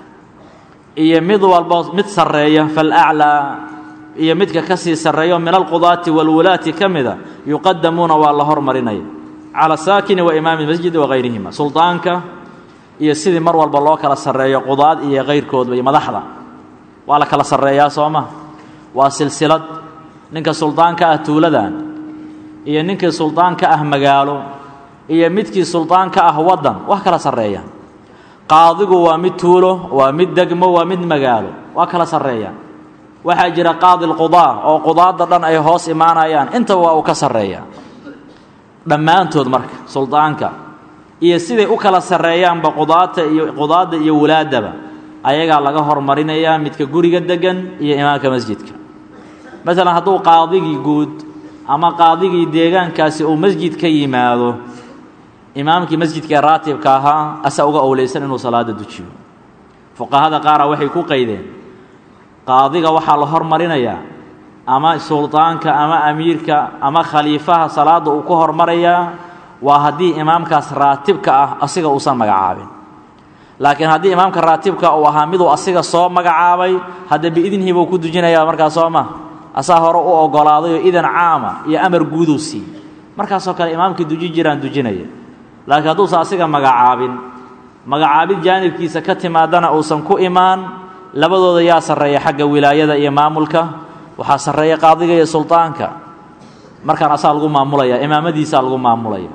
iyo mid walbo mid sarreeya faاlأclى iyo midka ka sii sarreeyo min alqudaati wاlwulaati ka mida yuqadamuuna waa la hormarinaya calى saakini waimaami اlmasjidi wagayrihima suldaanka iyo sidii mar walba loo kala sarreeyo qudaad iyo kayrkoodba iyo madaxda waa la kala sarreeyaa soo ma waa silsilad ninka suldaanka ah tuuladan iyo ninkii suldaanka ah magaalo iyo midkii suldaanka ah waddan wax kala sarreeya qaadigu waa mid tuulo waa mid degmo waa mid magaalo waa kala sarreeya waxaa jira qaadi lqudaa oo qudaadda dhan ay hoos imaanayaan intaba waa uu ka sarreeya dhammaantood marka suldaanka iyo siday u kala sarreeyaanba qudaata iyo qudaadda iyo wulaaddaba ayagaa laga hormarinayaa midka guriga degan iyo imaamka masjidka masalan hadduu qaadigii guud ama qaadigii deegaankaasi uu masjid ka yimaado imaamkii masjidka ee raatibka ahaa asaa uga owleysan inuu salaada dujiyo fuqahada qaara waxay ku qaydeen qaadiga waxaa la hormarinayaa ama suldaanka ama amiirka ama khaliifaha salaadda uu ku hormarayaa waa haddii imaamkaas raatibka ah asiga uusan magacaabin laakiin haddii imaamka raatibka uu ahaa miduu asiga soo magacaabay hadda biidnihi buu ku dujinayaa markaas soo ma asaa hore u ogolaadayoo idan caama iyo amar guuduu siiyey markaasoo kale imaamkii duji jiraan dujinaya laakiin hadduusan asiga magacaabin magacaabid jaanibkiisa ka timaadana uusan ku imaan labadooda yaa sarreeya xagga wilaayada iyo maamulka waxaa sarreeya qaadiga iyo suldaanka markaan asaa lagu maamulaya imaamadiisaa lagu maamulaya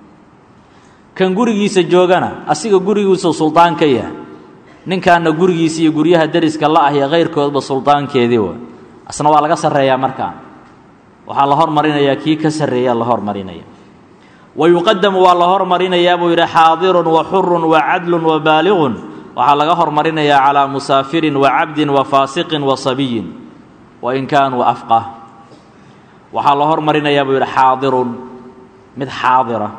kan gurigiisa joogana asiga gurigiisuu suldaan ka yahay ninkaana gurigiisa iyo guryaha deriska la ah iyo kayrkoodba suldaankeedii wa asna waa laga sarreeyaa markaan waxaa la hormarinayaa kii ka sarreeya la hormarinaya wa yuqadamu waa la hormarinayaa buu yidhi xaadirun wa xurun wa cadlun wa baaliqun waxaa laga hormarinayaa calaa musaafirin wa cabdin wa faasiqin wa sabiyin wa in kaanuu afqah waxaa la hormarinayaa buu yidhi xaadirun mid xaadira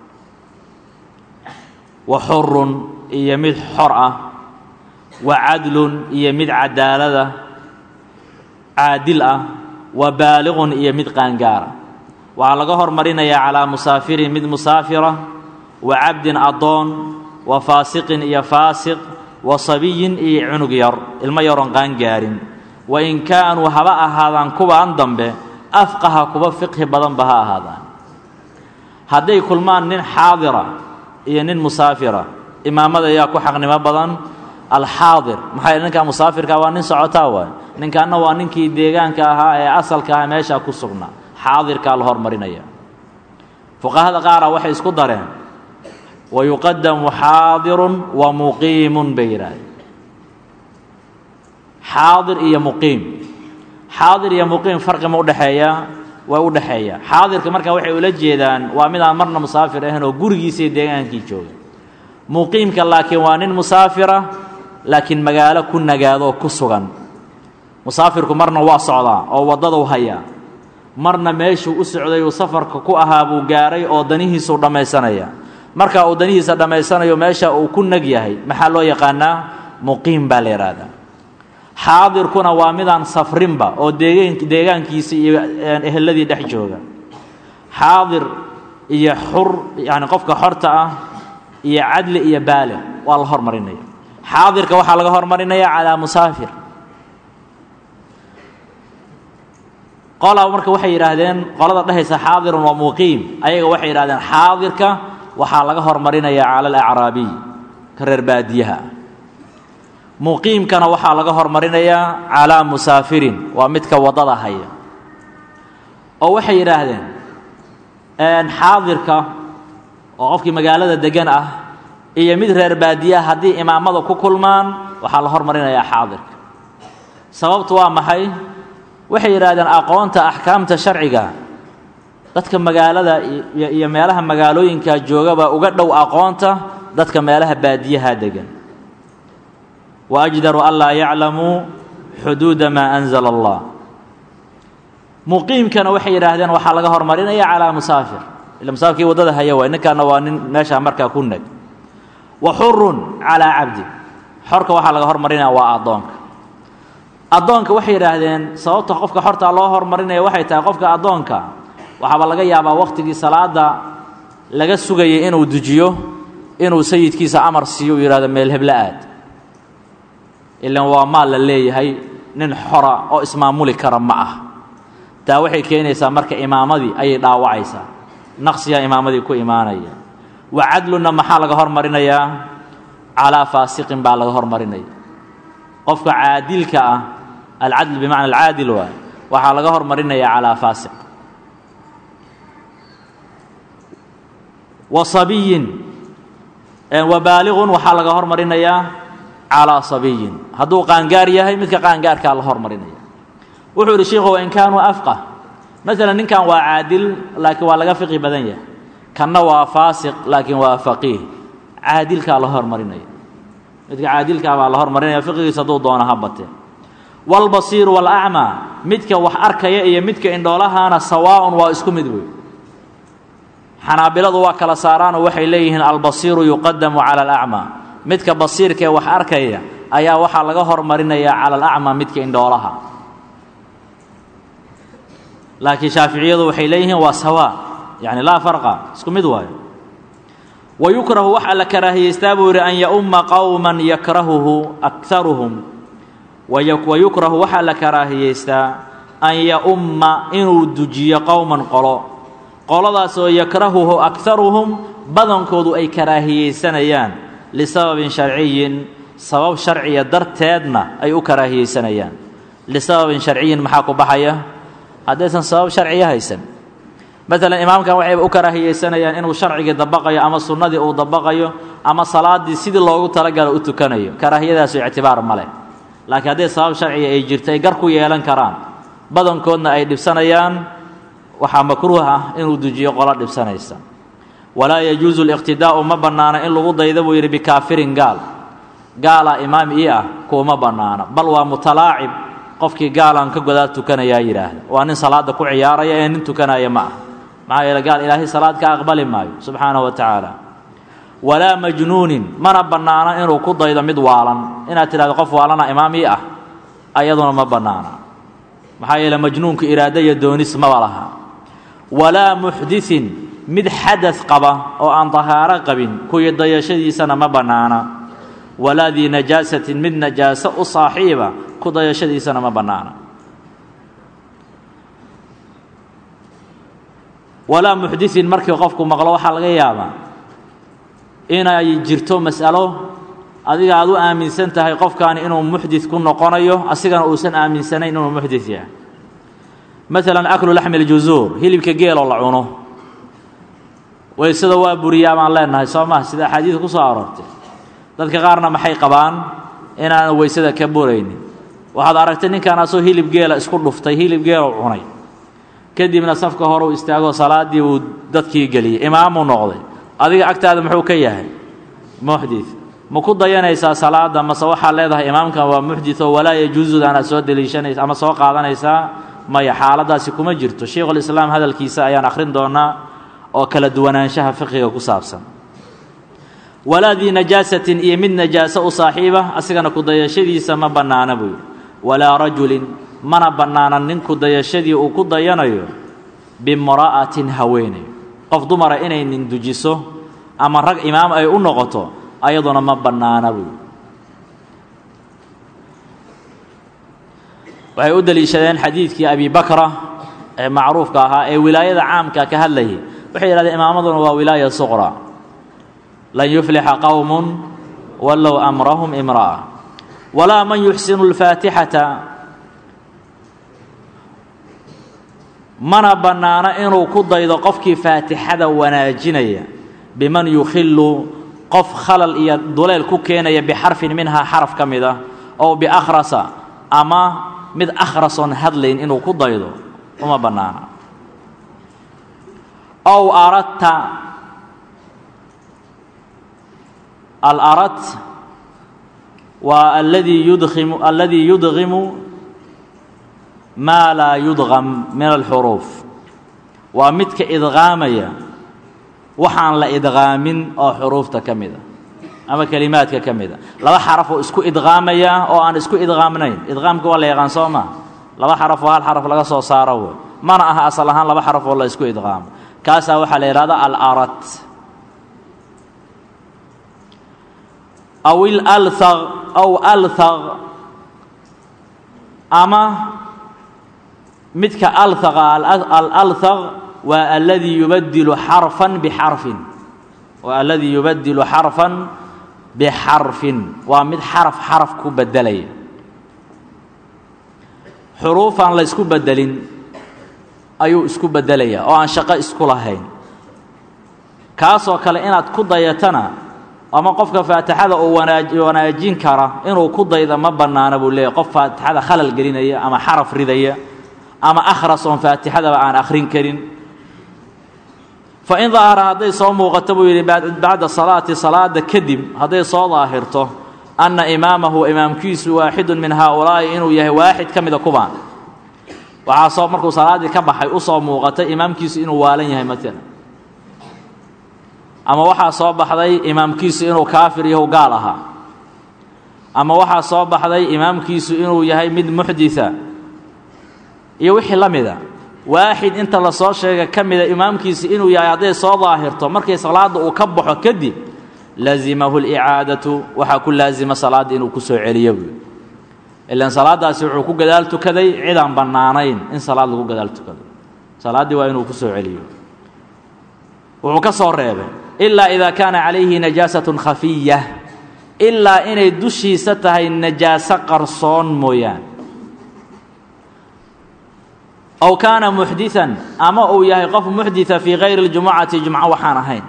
wa xurun iyo mid xor ah wa cadlun iyo mid cadaalada caadil ah wa baaliqun iyo mid qaangaara waxaa laga hormarinayaa calaa musaafirin mid musaafira wa cabdin addoon wa faasiqin iyo faasiq wa sabiyin iyo cunug yar ilmo yaroon qaangaarin wa in kaanuu haba ahaadaan kuwaan dambe afqaha kuwa fiqhi badanba ha ahaadaan hadday kulmaan nin xaadira iyo nin musaafira imaamada ayaa ku xaqnimo badan alxaadir maxaa ninkaa musaafirka waa nin socotaa waay ninkaana waa ninkii deegaanka ahaa ee asalka ahaa meeshaa ku sugnaa xaadirkaa la hormarinaya fuqahada qaara waxay isku dareen wa yuqadamu xaadirun wa muqiimun bay yidhaahdeen xaadir iyo muqiim xaadir iyo muqiim farqi ma udhexeeyaa waa u dhexeeya xaadirka markaa waxay ula jeedaan waa mid aan marna musaafir ahayn oo gurigiisa iyo deegaankii jooga muqiimka laakiin waa nin musaafira laakiin magaalo ku nagaadoo ku sugan musaafirku marna waa socdaa oo waddaduu hayaa marna meeshuu u socday uu safarka ku ahaa buu gaaray oo danihiisuu dhammaysanaya marka uu danihiisa dhammaysanayo meesha uu ku nag yahay maxaa loo yaqaanaa muqiim baa la yidhaahdaa xaadirkuna waa midaan safrinba oo deegan deegaankiisa iyo eheladii dhex jooga xaadir iyo xur yani qofka xorta ah iyo cadli iyo baaliq waa la hormarinaya xaadirka waxaa laga hormarinaya calaa musaafir qolaa marka waxay yidhaahdeen qolada dhehaysa xaadirun waa muqiim ayaga waxay yidhahdeen xaadirka waxaa laga hormarinaya cala alacraabiy ka reer baadiyaha muqiimkana waxaa laga hormarinayaa calaa musaafirin waa midka waddada haya oo waxay yidhaahdeen xaadirka oo qofkii magaalada degan ah iyo mid reer baadiyaha haddii imaamada ku kulmaan waxaa la hormarinayaa xaadirka sababtu waa maxay waxay yidhaahdeen aqoonta axkaamta sharciga dadka magaalada iyo meelaha magaalooyinka joogaba uga dhow aqoonta dadka meelaha baadiyaha degan wa ajdaru an laa yaclamuu xuduuda maa anzala allah muqiimkana waxay yidhaahdeen waxaa laga hormarinaya calaa musaafir ila musaafirkii waddada haya waay ninkaana waa nin meeshaa markaa ku neg wa xurun calaa cabdi xorka waxaa laga hormarinaya waa addoonka addoonka waxay yidhaahdeen sababta qofka xortaa loo hormarinaya waxay tahay qofka addoonka waxaaba laga yaabaa wakhtigii salaada laga sugayay inuu dejiyo inuu sayidkiisa amar siiyo uu yidhahdo meel hebla aad ilan waa maal la leeyahay nin xora oo ismaamuli kara ma ah taa waxay keenaysaa marka imaamadii ayay dhaawacaysaa naqsiyaa imaamadii ku imaanaya wa cadlunna maxaa laga hormarinayaa calaa faasiqin baa laga hormarinaya qofka caadilka ah alcadl bimacna alcaadil waay waxaa laga hormarinaya calaa faasiq wa sabiyin wa baaliqun waxaa laga hormarinayaa calaa sabiyin hadduu qaangaar yahay midka qaangaarkaa la hormarinaya wuxuu yidhi sheikhu wain kaanuu afqah maalan ninkan waa caadil laakiin waa laga fiqi badan yahay kanna waa faasiq laakiin waa faqiih caadilkaa la hormarinaya midka caadilkaa baa la hormarinaya fiqigiisa hadduu doono ha batee waalbasiiru waalacmaa midka wax arkaya iyo midka indhoolahana sawaa'un waa isku mid wey xanaabiladu waa kala saaraanoo waxay leeyihiin albasiiru yuqadamu cala alacmaa midka basiirka ee wax arkaya ayaa waxaa laga hormarinayaa cala alacmaa midka indhoolaha laakiin shaaficiyadu waxay leeyihiin waa sawaa yacni laa farqa isku mid waayo wa yukrahu waxaa la karaahiyeystaa buu yidhi an yaumma qowman yakrahuhu akharuhum wa yukrahu waxaa la karaahiyeystaa an yaumma inuu dujiyo qowman qolo qoladaasoo yakrahuhu akharuhum badankoodu ay karaahiyeysanayaan lisababin sharciyin sabab sharciya darteedna ay u karaahiyeysanayaan lisababin sharciyin maxaa ku baxaya haddaysan sabab sharciya haysan maalan imaamkan waxayba u karaahiyeysanayaan inuu sharcigii dabaqayo ama sunnadii uu dabaqayo ama salaaddii sidii loogu talagalo u tukanayo karaahiyadaasu ictibaar ma leh laakiin hadday sabab sharciya ay jirto ay gar ku yeelan karaan badankoodna ay dhibsanayaan waxaa makruuh ah inuu dejiyo qolo dhibsanaysa walaa yajuusu liqtidaa'u ma bannaana in lagu dayda buu yidhi bikaafirin gaal gaalaa imaam ii ah kuuma bannaana bal waa mutalaacib qofkii gaalaan ka godaa tukanayaa yidhaahda waa nin salaadda ku ciyaaraya ee nin tukanaya ma ah maxaa yeele gaal ilaahay salaad ka aqbali maayo subxaanahu wa tacaala walaa majnuunin mana bannaana inuu ku daydo mid waalan inaad tidhahdo qof waalana imaam ii ah ayaduna ma bannaana maxaa yeele majnuunku iraado iyo doonis maba laha walaa muxdisin mid xadad qaba oo aan dahaaro qabin kuwii dayashadiisana ma bannaana walaa dii najaasatin mid najaaso u saaxiiba ku dayashadiisana ma bannaana walaa muxdisin markii qofku maqlo waxaa laga yaabaa inay jirto mas'alo adiga aad u aaminsan tahay qofkaani inuu muxdid ku noqonayo asigana uusan aaminsanayn inuu muxdid yahay maalan aklu laxmi ljuzuur hilibka geeloo la cuno waysada waa buriyaa baan leenahay soo maha sida axaadiida ku soo aroortay dadka qaarna maxay qabaan inaanan weysada ka buraynin waxaad aragtay ninkaanaasoo hilib geela isku dhuftay hilib geeloo cunay kadibna safka hore u istaagoo salaaddii uu dadkii geliyey imaamuu noqday adiga agtaada muxuu ka yahay muxdid ma ku dayanaysaa salaadda mase waxaad leedahay imaamkan waa muxditoo walaa yajuusudaanaad soo deliishanaysa ama soo qaadanaysaa maya xaaladdaasi kuma jirto sheikhulislaam hadalkiisa ayaan akhrin doonaa oo kala duwanaanshaha fiqiga ku saabsan walaa dii najaasatin iyo mid najaaso u saaxiiba asigana kudayashadiisa ma bannaana buu yidhi walaa rajulin mana bannaana nin kudayashadii uu ku dayanayo bimra'atin haweeney qof dumara inay nin dujiso ama rag imaam ay u noqoto ayaduna ma bannaana buu yidhi waxay u deliishadeen xadiidkii abi bakra ee macruufka ahaa ee wilaayada caamka ka hadlayay waxay yidhahdeen imaamaduna waa wilaaya suqra lan yuflixa qowmun wallow amrahum imra'a walaa man yuxsinu اlfaatixata mana bannaana inuu ku daydo qofkii faatixada wanaajinaya biman yukhilu qof khalal iyo duleel ku keenaya bixarfin minhaa xaraf ka mid ah ow biakhrasa ama mid akhrasoon hadlayn inuu ku daydo uma bannaana ow aradta alarad waa aladii yudkimu aladii yudgimu maa laa yudgam min alxuruuf waa midka idqaamaya waxaan la idqaamin oo xuruufta ka mida ama kelimaadka ka mida laba xaraf oo isku idqaamaya oo aan isku idqaamnayn idqaamka waa la yaqaan soo maa laba xaraf oo hal xaraf laga soo saaro wey mana aha asal ahaan laba xaraf oo la isku idqaamo kaasaa waxaa la yidhahda alarad aw ilalhaq aw alhaq ama midka alhaqa alalhaq waa aladii yubadilu xarfan bixarfin waa aladii yubadilu xarfan bixarfin waa mid xaraf xaraf ku bedelaya xuruufaan la isku bedelin ayuu isku bedelaya oo aan shaqo isku lahayn kaasoo kale inaad ku dayatana ama qofka faatixada uu wanaajin kara inuu ku dayda ma bannaana buu leeyahy qof faatixada khalal gelinaya ama xaraf ridaya ama akhras oon faatixadaba aan akhrin karin fa in daahara hadday soo muuqato buu yidhi bacda salaati salaada kadib hadday soo daahirto anna imaamahu imaamkiisu waaxidun min haaulaa'i inuu yahay waaxid ka mida kubaan waxaa soo markuu salaaddii ka baxay u soo muuqatay imaamkiisu inuu waalan yahay maalan ama waxaa soo baxday imaamkiisu inuu kaafir yahu gaal ahaa ama waxaa soo baxday imaamkiisu inuu yahay mid muxditha iyo wixii la mida waaxid inta la soo sheega ka mida imaamkiisi inuu yahay hadday soo daahirto markii salaadda uu ka baxo kadib lazimahu licaadatu waxaa ku laazima salaadda inuu ku soo celiyo buui ilaan salaaddaasi wuxuu ku gadaal tukaday cidaan bannaanayn in salaad lagu gadaal tukado salaaddii waa inuu ku soo celiyo wuxuu ka soo reebay ilaa idaa kaana calayhi najaasatun khafiya ilaa inay dushiisa tahay najaaso qarsoon mooyaane aw kaana muxdian ama uu yahay qof muxdita fii kayri اljumucati jumco waxaan ahayn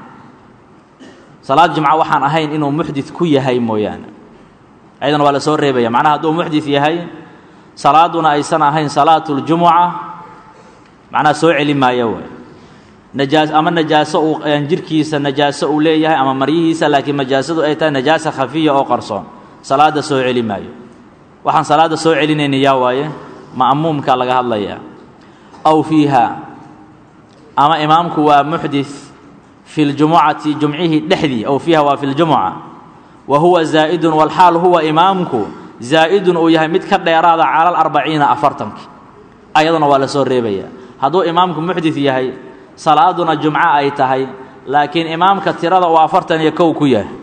salaad jumco waxaan ahayn inuu muxdit ku yahay mooyaane ayadana waa la soo reebaya macnaha hadduu muxdit yahay salaaduna aysan ahayn salaatu اljumuca macnaha soo celi maayo way najaas ama najaaso uu jirkiisa najaaso uu leeyahay ama maryihiisa laakiin najaasadu ay tahay najaasa khafiya oo qarsoon salaadda soo celi maayo waxaan salaadda soo celinayna yaa waaye ma'muumka laga hadlayaa aw fiiha ama imaamku waa muxdit fi ljumucati jumcihii dhexdii aw fiiha waa fi ljumuca wa huwa zaa'idun walxaal huwa imaamku zaa'idun uu yahay mid ka dheeraada cala alarbaciina afartanki ayaduna waa la soo reebaya hadduu imaamku muxdit yahay salaaduna jumco ay tahay laakiin imaamka tirada uu afartan iyo kow ku yahay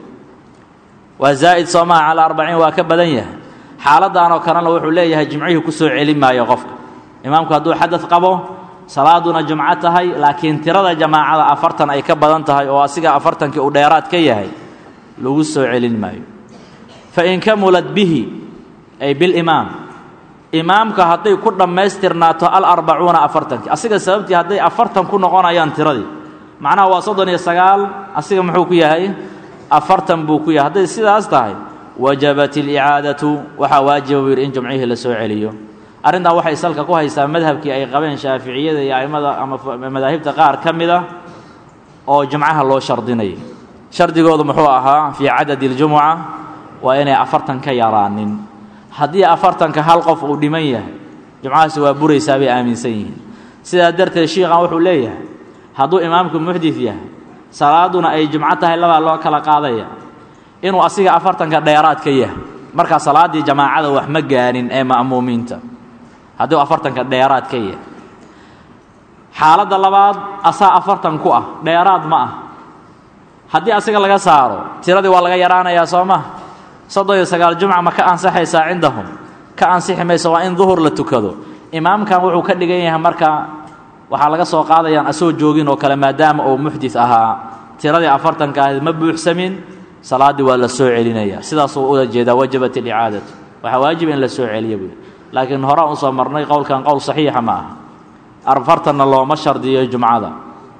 waa zaa'id soo maha cala arbaciin waa ka badan yahay xaaladdan oo kalena wuxuu leeyahay jimcihii ku soo celin maayo qofka imaamku hadduu xadad qabo salaaduna jumco tahay laakiin tirada jamaacada afartan ay ka badan tahay oo asiga afartankii uu dheeraad ka yahay lagu soo celin maayo fa in kamulat bihi ay bilimaam imaamka hadday ku dhammaystirnaato alarbacuuna afartankii asiga sababtii hadday afartan ku noqonayaan tiradii macnaha waa soddon iyo sagaal asiga muxuu ku yahay afartan buu ku yahay hadday sidaas tahay wajabat ilicaadatu waxaa waajiba buu yidhi in jumcihii la soo celiyo arrintan waxay salka ku haysaa madhabkii ay qabeen shaaficiyada iyo a'immada ama madaahibta qaar ka mid a oo jumcaha loo shardinayay shardigoodu muxuu ahaa fii cadadi اljumuca waa inay afartan ka yaraanin haddii afartanka hal qof uu dhiman yahay jumcahaasi waa buraysaa bay aaminsan yihiin sidaa darteed shiikhan wuxuu leeyahay hadduu imaamku muxdit yahay salaaduna ay jumco tahay labaa loo kala qaadaya inuu asiga afartanka dheeraad ka yahay markaa salaaddii jamaacada wax ma gaanin ee ma'muumiinta hadduu afartanka dheeraad ka yahay xaaladda labaad asaa afartan ku ah dheeraad ma ah haddii asiga laga saaro tiradii waa laga yaraanayaa soo ma soddon iyo sagaal jumca ma ka ansaxaysaa cindahum ka ansixi mayso waa in duhur la tukado imaamkan wuxuu ka dhigan yahay marka waxaa laga soo qaadayaan asoo joogin oo kale maadaama uu muxdit ahaa tiradii afartanka ahayd ma buuxsamin salaaddii waa la soo celinaya sidaasuu ula jeedaa wajabat alicaadatu waxaa waajiba in la soo celiya buui laakiin horaan usoo marnay qowlkan qowl saxiixa ma aha afartanna looma shardiyo jumcada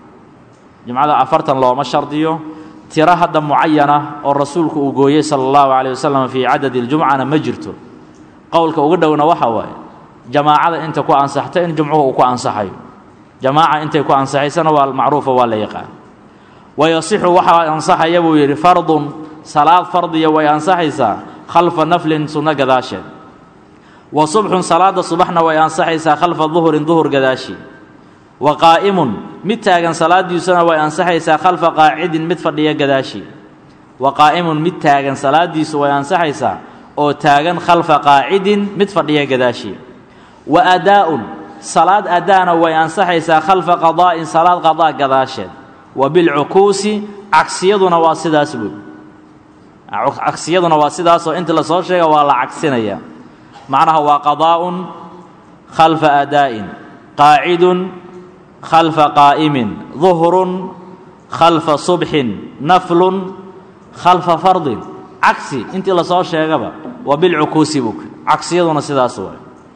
jumcada afartan looma shardiyo tiro hadda mucayana oo rasuulku uu gooyey sala allahu calayh wasalam fii cadadi اljumcana ma jirto qowlka uga dhowna waxa waaye jamaacada inta ku ansaxta in jumcuhu uu ku ansaxayo jamaaca intay ku ansaxaysana waa macruufa waa la yaqaan wayasixu waxaa ansaxaya buu yidhi fardun salaad fardiya way ansaxaysaa khalfa naflin sunno gadaasheed wa subxun salaada subaxna way ansaxaysaa khalfa duhurin duhur gadaashii wa qaa'imun mid taagan salaadiisuna way ansaxaysaa khalfa qaacidin mid fadhiya gadaashii wa qaa'imun mid taagan salaadiisu way ansaxaysaa oo taagan khalfa qaacidin mid fadhiya gadaashii wa adaa'un salaad adaana way ansaxaysaa khalfa qadaa'in salaad qadaa gadaasheed wa bilcukuusi cagsiyaduna waa sidaas buy cagsiyaduna waa sidaasoo inta lasoo sheega waa la cagsinaya macnaha waa qadaa'un khalfa adaa'in qaacidun khalfa qaa'imin duhrun khalfa subxin naflun khalfa fardin cagsi intii lasoo sheegaba waa bilcukuusi bug cagsiyaduna sidaas waay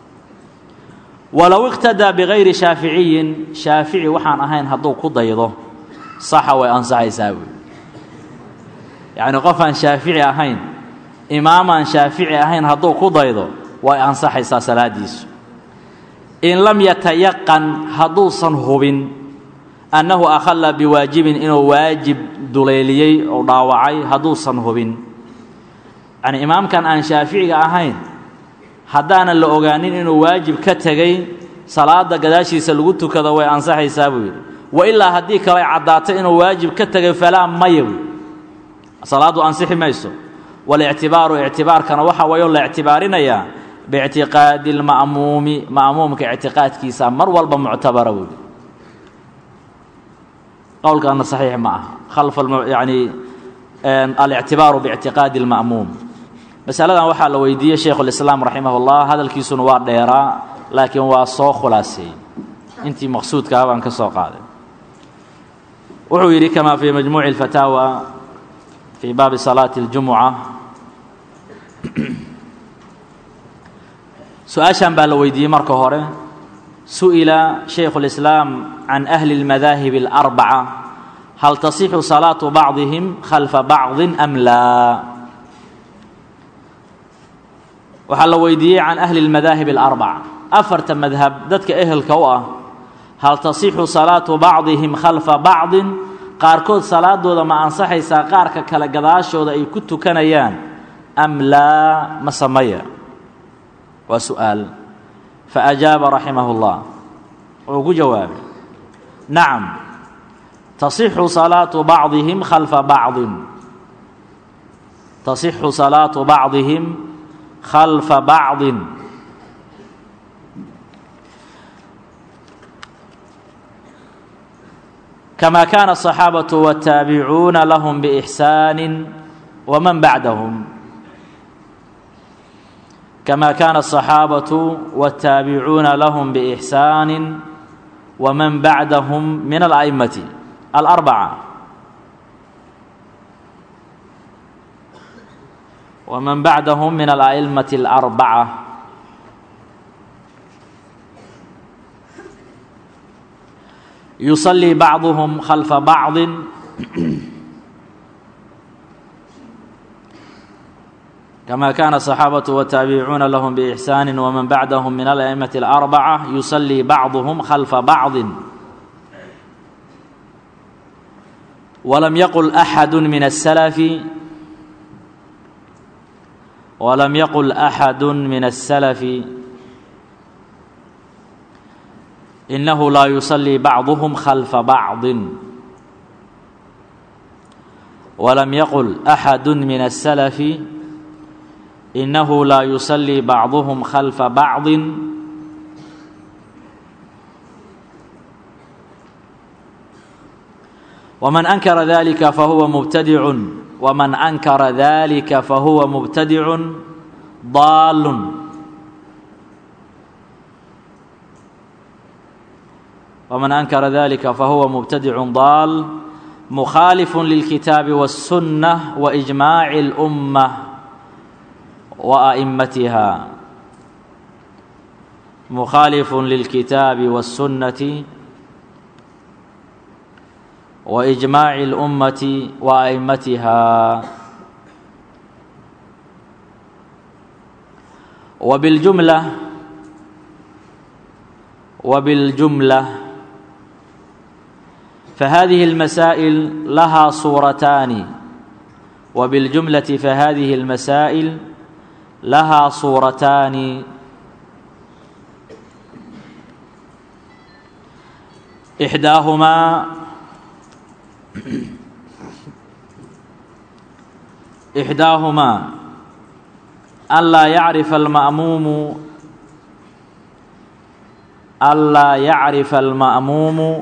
walow iqtadaa bigayri shaaficiyin shaafici waxaan ahayn hadduu ku daydo saxa way ansaxaysaa buy yacni qof aan shaafici ahayn imaamaan shaafici ahayn hadduu ku daydo way ansaxaysaa salaadiisu in lam yatayaqan hadduusan hubin annahu akhalla biwaajibin inuu waajib duleeliyey oo dhaawacay hadduusan hubin yacni imaamkan aan shaaficiga ahayn haddaanan la ogaanin inuu waajib ka tegey salaada gadaashiisa lagu tukado way ansaxaysaa buu yidhi wa ilaa haddii kale caddaato inuu waajib ka tegay falaa maya buy salaaddu ansixi mayso walictibaaru ictibaarkana waxa wayoo la ictibaarinayaa biictiqaadi lma'muumi ma'muumka ictiqaadkiisa mar walba muctabara buuyi qowlkaana saxiix ma aha khalfa yani alictibaaru biictiqaadi اlma'muum masaladan waxaa la weydiiyey shaykhulislaam raximah اllah hadalkiisuna waa dheeraa laakiin waa soo khulaaseeyey intii maqsuudkaha baan ka soo qaaday wuxuu yidhi kama fii majmuuci اlfataawa fii baabi salaati اljumuca su-aashan baa la weydiiyey marka hore su'ila shaykhu اlislaam can ahli اlmadaahib اlarbaca hal tasixu salaatu bacdihim khalfa bacdi am laa waxaa la weydiiyey can ahli اlmadaahib اlarbaca afarta madhab dadka ehelka u ah hal tasixu salaatu bacdihim khalfa bacdin qaarkood salaadooda ma ansaxaysaa qaarka kale gadaashooda ay ku tukanayaan am laa ma samaya waa su'aal faajaaba raximah اllah wuxuu ku jawaabay nacam tasixu salaatu bacdihim khalfa bacdin tasixu salaatu bacdihim khalfa bacdin kama kaana الصaxaabaةu wالtaabicuuna lahm bإxsaani wman bacdahum kama kaana الصaxaabaةu wالtaabicuuna lahm bإxsaani wman bacdahum min alأئmati الأربعة ومن بعدهم من الأئمة الأربعة يصلي بعضهم خلف بعض كما كان الصحابة والتابعون لهم بإحسان ومن بعدهم من الأئمة الأربعة يصلي بعضهم خلف بعض ولم يقل أحد من السلف ولم يقل أحد من السلف إنه لا يصلي بعضهم خلف بعض ولم يقل أحد من السلف إنه لا يصلي بعضهم خلف بعض ومن أنكر ذلك فهو مبتدع ومن أنكر ذلك فهو مبتدع ضال ومن أنكر ذلك فهو مبتدع ضال مخالف للكتاب والسنة وإجماع الأمة وأئمتها مخالف للكتاب والسنة وإجماع الأمة وأئمتها وبالجملة وبالجملة فهذه المسائل لها صورتان وبالجملة فهذه المسائل لها صورتان إحداهما إحداهما ألا يعرف المأموم ألا يعرف المأموم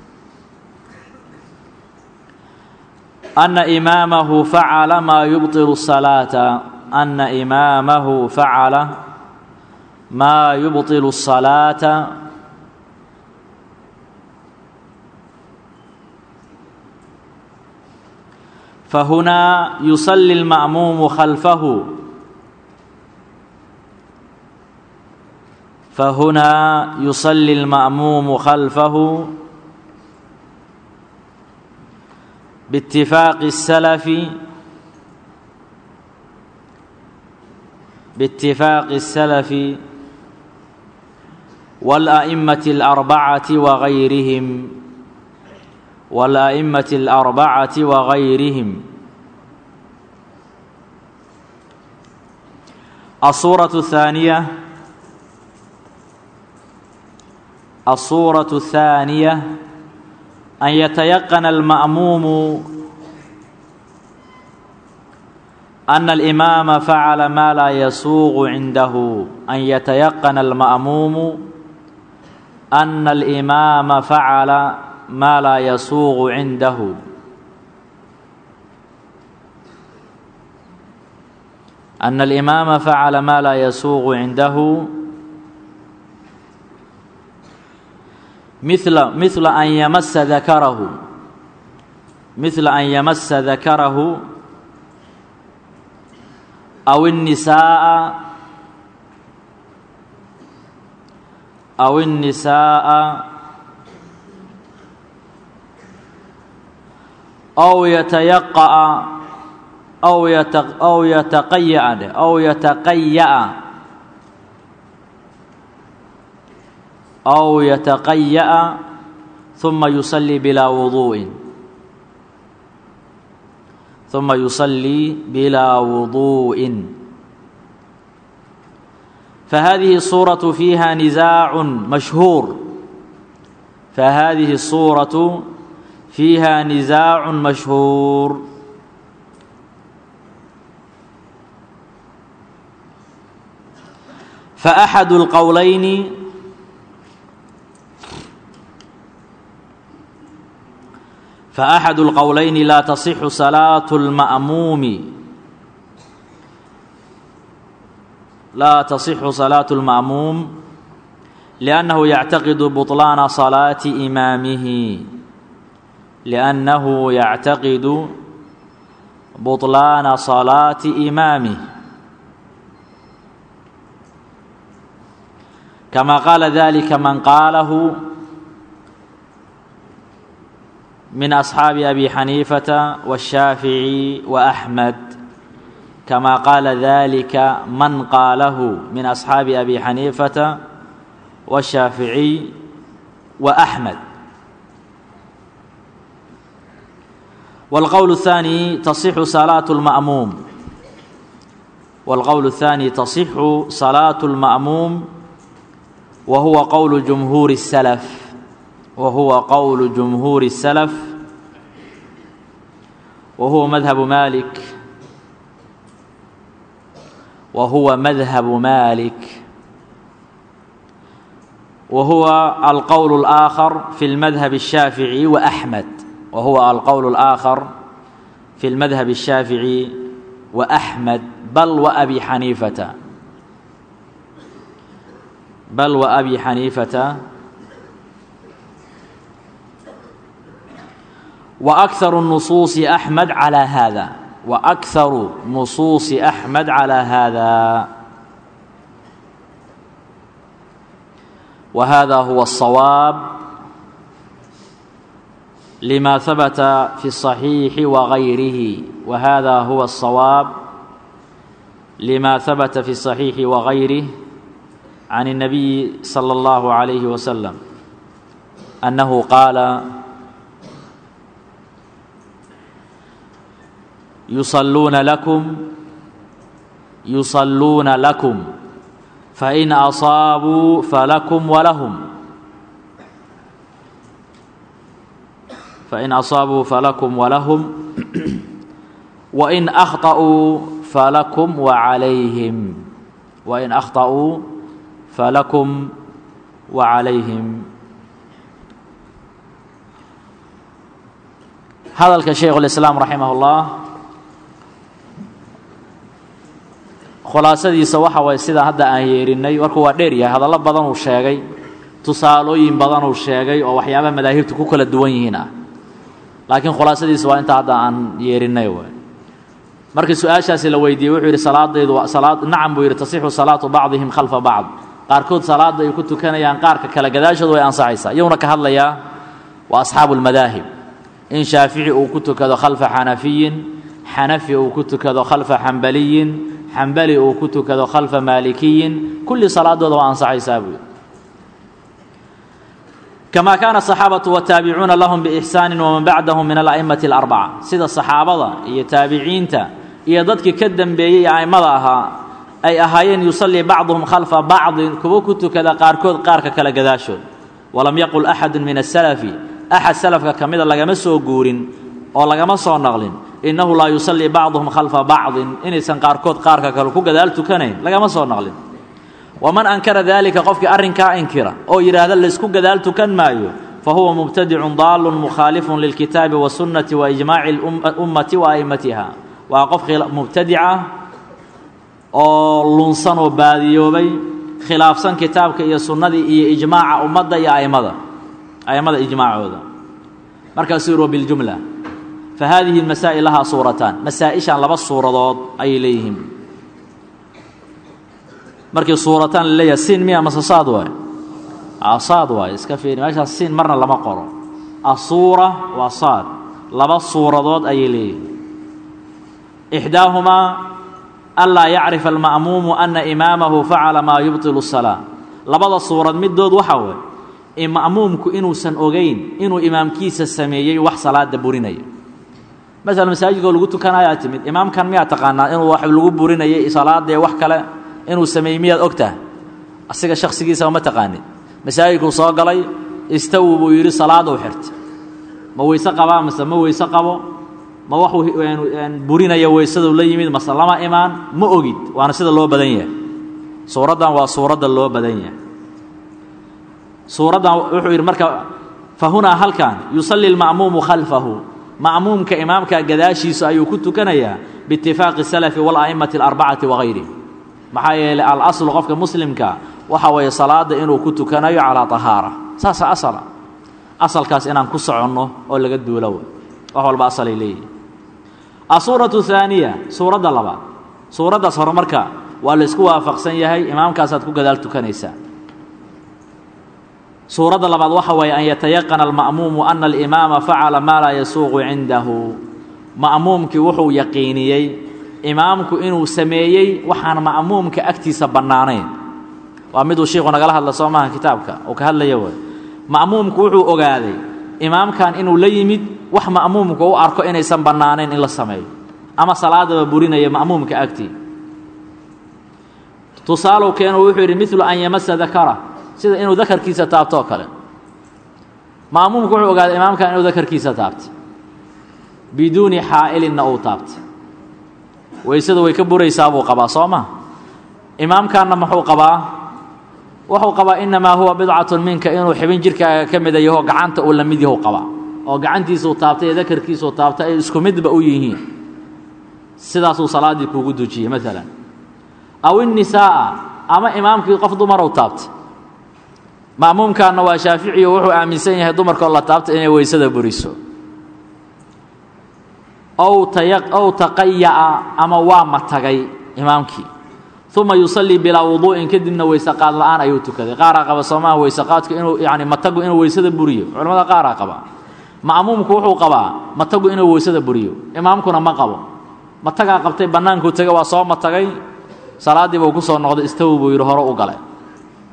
أن إمامه فعل ما يبطل الصلاة أن إمامه فعل ما يبطل الصلاة فهنا يصلي المأموم خلفه فهنا يصلي المأموم خلفه باتفاق السلف باتفاق السلف والأئمة الأربعة وغيرهم والأئمة الأربعة وغيرهم الصورة الثانية الصورة الثانية أن يتيقن المأموم أن الإمام فعل ما لا يسوغ عنده أن يتيقن المأموم أن الإمام فعل ما لا يسوغ عنده أن الإمام فعل ما لا يسوغ عنده مثل مثل أن يمس ذكره مثل أن يمس ذكره أو النساء أو النساء أو يتيقأ أو يتق أو يتقيأ أو يتقيأ أو يتقيأ ثم يصلي بلا وضوء ثم يصلي بلا وضوء فهذه الصورة فيها نزاع مشهور فهذه الصورة فيها نزاع مشهور فأحد القولين فأحد القولين لا تصح صلاة المأموم لا تصح صلاة المأموم لأنه يعتقد بطلان صلاة إمامه لأنه يعتقد بطلان صلاة إمامه كما قال ذلك من قاله من أصحاب أبي حنيفة والشافعي وأحمد كما قال ذلك من قاله من أصحاب أبي حنيفة والشافعي وأحمد والقول الثاني تصح صلاة المأموم والقول الثاني تصح صلاة المأموم وهو قول جمهور السلف وهو قول جمهور السلف وهو مذهب مالك وهو مذهب مالك وهو القول الآخر في المذهب الشافعي وأحمد وهو القول الآخر في المذهب الشافعي وأحمد بل وأبي حنيفة بل وأبي حنيفة وأكثر النصوص أحمد على هذا وأكثر نصوص أحمد على هذا وهذا هو الصواب لما ثبت في الصحيح وغيره وهذا هو الصواب لما ثبت في الصحيح وغيره can الnabiyi salى اllahu عalayhi wasalam annahu qaala yusaluuna lakum yusaluuna lakum fain asaabuu falakum walahum fain asaabuu falakum walahum wain akhطأuu falakum wacalayhim wain akhطأuu falakum wacalayhim hadalka shaykhu اlislaam raximah اllah khulaasadiisa waxa waye sida hadda aan yeerinay warku waa dheer yahay hadallo badan uu sheegay tusaalooyin badan uu sheegay oo waxyaabaha madaahibta ku kala duwan yihiin ah laakiin khulaasadiisa waa inta hadda aan yeerinay w markii su-aashaasi la weydiiyey wuxuu yidhi salaadaydu salaad nacam buu yidhi tasixu salaatu bacdihim khalfa bacd qaarkood salaadda ay ku tukanayaan qaarka kale gadaashooda way ansaxaysaa iyuuna ka hadlayaa waa asxaabu lmadaahib in shaafici uu ku tukado khalfa xanafiyin xanafi uu ku tukado khalfa xambaliyin xambali uu ku tukado khalfa maalikiyin kulli salaadooda waa ansaxaysaa buu kama kaana asaxaabatu wataabicuuna lahum biixsaani waman bacdahum min ala'imati alarbaca sida saxaabada iyo taabiciinta iyo dadkii ka dembeeyey a'immada ahaa ay ahaayeen yusallii bacduhum khalfa bacdin kuwo ku tukada qaarkood qaarka kale gadaashood walam yaqul axadu min asalafi axad salafka ka mida lagama soo guurin oo lagama soo naqlin innahu laa yusallii bacduhum khalfa bacdin inaysan qaarkood qaarka kale ku gadaal tukanayn lagama soo naqlin waman ankara daalika qofkii arrinkaa inkira oo yidhaahda laysku gadaal tukan maayo fa huwa mubtadicun daalun mukhaalifun lilkitaabi wasunnati wa ijmaaci ummati wa a'immatiha waa qof mubtadica oo lunsan oo baadiyoobay khilaafsan kitaabka iyo sunnadii iyo ijmaaca ummadda iyo a'immada a'immada ijmaacooda markaasuu yidhi biljumla fa haadihi masaa'il lahaa suurataan masaa-ishan laba suuradood ayay leeyihiin markii suurataan la leeyahay siin miya mase saad waay saad waay iska fiiri meeshaas siin marna lama qoro asuura waa saad laba suuradood ayay leeyihiin ixdaahumaa anlaa yacrifa alma'muumu ana imaamahu facala maa yubtilu salaa labada suurad middood waxaa waay ma'muumku inuusan ogeyn inuu imaamkiisa sameeyey wax salaada burinaya maala masaajidkoo lagu tukanayaa timid imaamkan miyaa taqaanaa inuu wax lagu burinayay salaadee wax kale inuu sameeyey miyaad ogtaha asiga shaksigiisaba ma taqaanid masaajidkuu soo galay istawi buu yidhi salaadou xirta ma weyse qabaa mase ma weyse qabo ma wax burinaya weysaduu la yimid mase lama imaan ma ogid waana sida loo badan yahay suuraddan waa suuradda loo badan yahay suuraddan wuxuu yidhi marka fa hunaa halkan yusalli lma'muumu khalfahu ma'muumka imaamka gadaashiisa ayuu ku tukanayaa biitifaaqi salafi wala'immati alarbacati wagayri maxaa yeelay alaslu qofka muslimka waxa weeye salaada inuu ku tukanayo calaa tahaara saasa asala asalkaas inaan ku soconno oo laga duulo wax walba asalay leeyihi asuuratu haaniya suuradda labaad suuraddaas hore marka waa la isku waafaqsan yahay imaamkaasaad ku gadaal tukanaysaa suuradda labaad waxa weeye an yatayaqana alma'muumu ana alimaama facala maa laa yasuuqu cindahu ma'muumkii wuxuu yaqiiniyey imaamku inuu sameeyey waxaan ma'muumka agtiisa bannaanayn waa miduu shiiku nagala hadla soo maaha kitaabka uu ka hadlaya way ma'muumku wuxuu ogaaday imaamkan inuu la yimid wax ma'muumka u arko inaysan bannaanayn in la sameeyo ama salaadaba burinaya ma'muumka agtii tusaalow keenu wuxuu yidhi milu an yamasa dakara sida inuu dakarkiisa taabtoo kale ma'muumku wuxuu ogaaday imaamkan inuu dakarkiisa taabtay biduuni xaa'ilinna uu taabtay weysada way ka buraysaa buu qabaa soo ma imaamkanna muxuu qabaa wuxuu qabaa innamaa huwa bidcatun minka inuu xibin jirkaaga ka mida yaho gacanta uu la mid yahu qabaa oo gacantiisuu taabtay iyo dakarkiisuu taabtay ay isku midba u yihiin sidaasuu salaaddii kuugu dujiyey maalan aw innisaa'a ama imaamkii qof dumarow taabtay ma'muumkaanna waa shaaficiyo wuxuu aaminsan yahay dumarkoo la taabtay inay weysada buriso ow taya ow taqaya'a ama waa matagay imaamkii uma yusallii bilaa wuduu'in kadibna weyseqaad la'aan ayuu tukaday qaaraa qaba soomaha weyseqaadku inuu yani matagu inuu weysada buriyo culamada qaaraa qaba ma'muumku wuxuu qabaa matagu inuu weysada buriyo imaamkuna ma qabo matagaa qabtay bannaankuu tegay waa soo matagay salaaddii buu ku soo noqday istawi buu yidhi hore u galay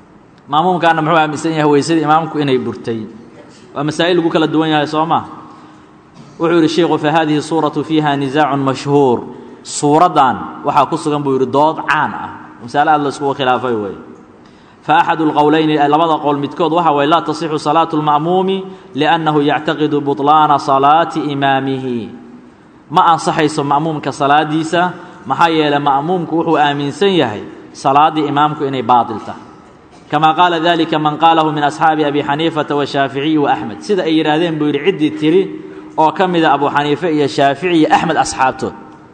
ma'muumkaana muxuu aaminsan yahay weysadii imaamku inay burtay waa masaa'il lagu kala duwan yahay soo ma wuxuu yidhi sheikhu fa hadihi suuratu fiiha nisaacun mashhuur suuraddan waxaa ku sugan buu yidhi dood caan ah masale aad la iskugu khilaafay wey fa axadu lqowleyni labada qowl midkood waxa waye laa tasixu salaatu lma'muumi liannahu yactaqidu buطlaana salaati imaamihi ma ansaxayso ma'muumka salaadiisa maxaa yeeley ma'muumku wuxuu aaminsan yahay salaaddii imaamku inay baatil tahay kama qaala dalika man qaalahu min asxaabi abi xaniifata washaaficiyi wa axmed sida ay yidhaahdeen buu yidhi ciddii tiri oo ka mida abu xaniife iyo shaafici iyo axmed asxaabtood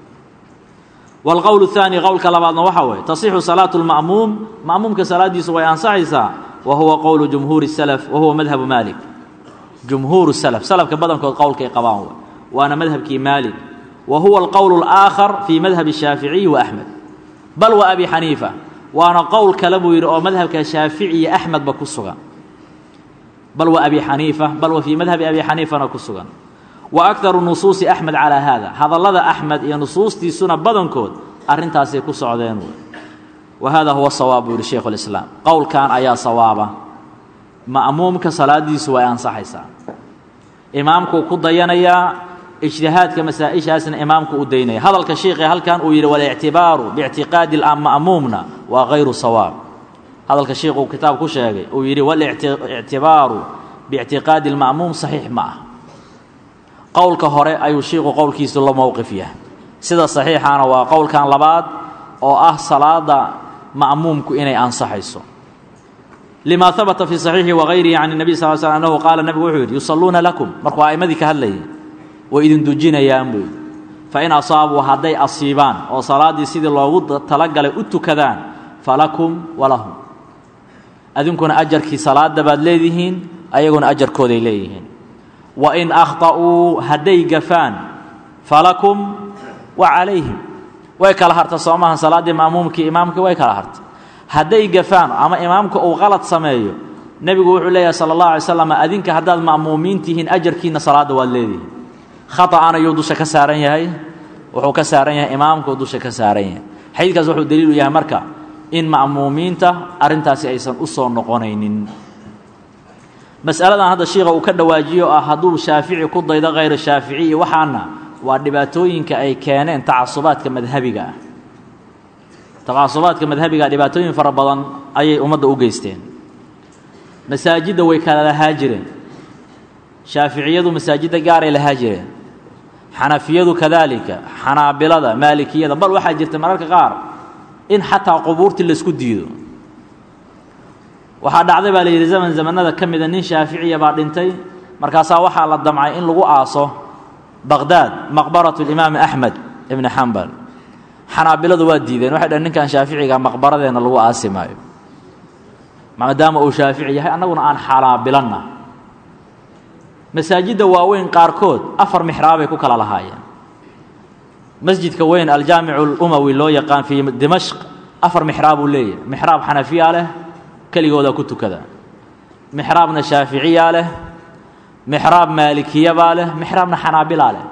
wاlqowl الثaanي qowlka labaadna waxaa waye tasixu salaaة اlma'muum ma'muumka salaadiisu way ansaxaysaa wa huwa qowlu jumhuuri الslf wa huwa madhabu maalik jumhuur slf slafka badankood qowlkay qabaan w waana madhabkii maalik wa huwa alqowl الآakhar fii madhabi الshaaficiyi wa axmed bal wa abi xaniifa waana qowl kale buu yidhi oo madhabka shaafici iyo axmedba ku sugan bal wa abi xaniifa bal wa fii madhabi abi xaniifana ku sugan wa akharu nusuusi axmed calaa haada hadallada axmed iyo nusuustiisuna badankood arrintaasay ku socdeen wey wa hada huwa sawaab buu yihi shaykhu lislaam qowlkan ayaa sawaaba ma'muumka salaadiisu way ansaxaysaa imaamkuu ku dayanayaa ijtihaadka masaa-ishaasna imaamku u daynaya hadalka shiikhe halkan uu yidhi walictibaaru biictiqaadi ma'muumna waa hayru sawaab hadalka shiikhuu kitaab ku sheegay uu yidhi walictibaaru biictiqaadi lma'muum saxiix ma ah qowlka hore ayuu shiiku qowlkiisu la mowqif yahay sida saxiixaana waa qowlkan labaad oo ah salaada ma'muumku inay ansaxayso lima habata fii saxiixi wagayrihi can nebiy sal sl annahu qaala nebigu wuxuu yidhi yusalluuna lakum markuu a'immadii ka hadlayay way idin dujinayaan buu yidhi fain asaabuu hadday asiibaan oo salaaddii sidii loogu talagalay u tukadaan falakum walahum adinkuna ajarkii salaadda baad leedihiin ayaguna ajarkooday leeyihiin wain akhta'uu hadday gafaan falakum wa calayhim way kala harta soo maahan salaaddii ma'muumkii imaamkii way kala harta hadday gafaan ama imaamka uu qalad sameeyo nebigu wuxuu leeyahay sala allah alay slam adinka haddaad ma'muumiin tihiin ajarkiinna salaadda waad leedihiin khata'an ayuu dusha ka saaran yahay wuxuu ka saaran yahay imaamkuu dusha ka saaran yahay xadiidkaas wuxuu daliilu yahay marka in ma'muumiinta arrintaasi aysan u soo noqonaynin masaladan hadda shiikha uu ka dhawaajiyo ah hadduu shaafici ku daydo hayra shaaficiyi waxaana waa dhibaatooyinka ay keeneen tacasubaadka madhabiga ah tacasubaadka madhabiga dhibaatooyin fara badan ayay ummadda u geysteen masaajidda way kala lahaa jireen shaaficiyadu masaajidda gaaray lahaa jireen xanafiyadu kadaalika xanaabilada maalikiyada bal waxaa jirta mararka qaar in xataa qubuurtii laysku diido waxaa dhacday baa la yidhi zaman zamanada ka mida nin shaaficiya baa dhintay markaasaa waxaa la damcay in lagu aaso baqdaad maqbaratu limaami axmed ibni xambal xanaabiladu waa diideen waxay dhaheen ninkan shaaficiga maqbaradeenna lagu aasi maayo maadaama uu shaafici yahay annaguna aan xanaabilanna masaajidda waaweyn qaarkood afar mixraabay ku kala lahaayeen masjidka weyn aljaamicu lumawi loo yaqaan fii dimashq afar mixraabuu leeyahay mixraab xanafiya leh keligooda ku tukada mixraabna shaaficiyaa leh mixraab maalikiyabaa leh mixraabna xanaabilaa leh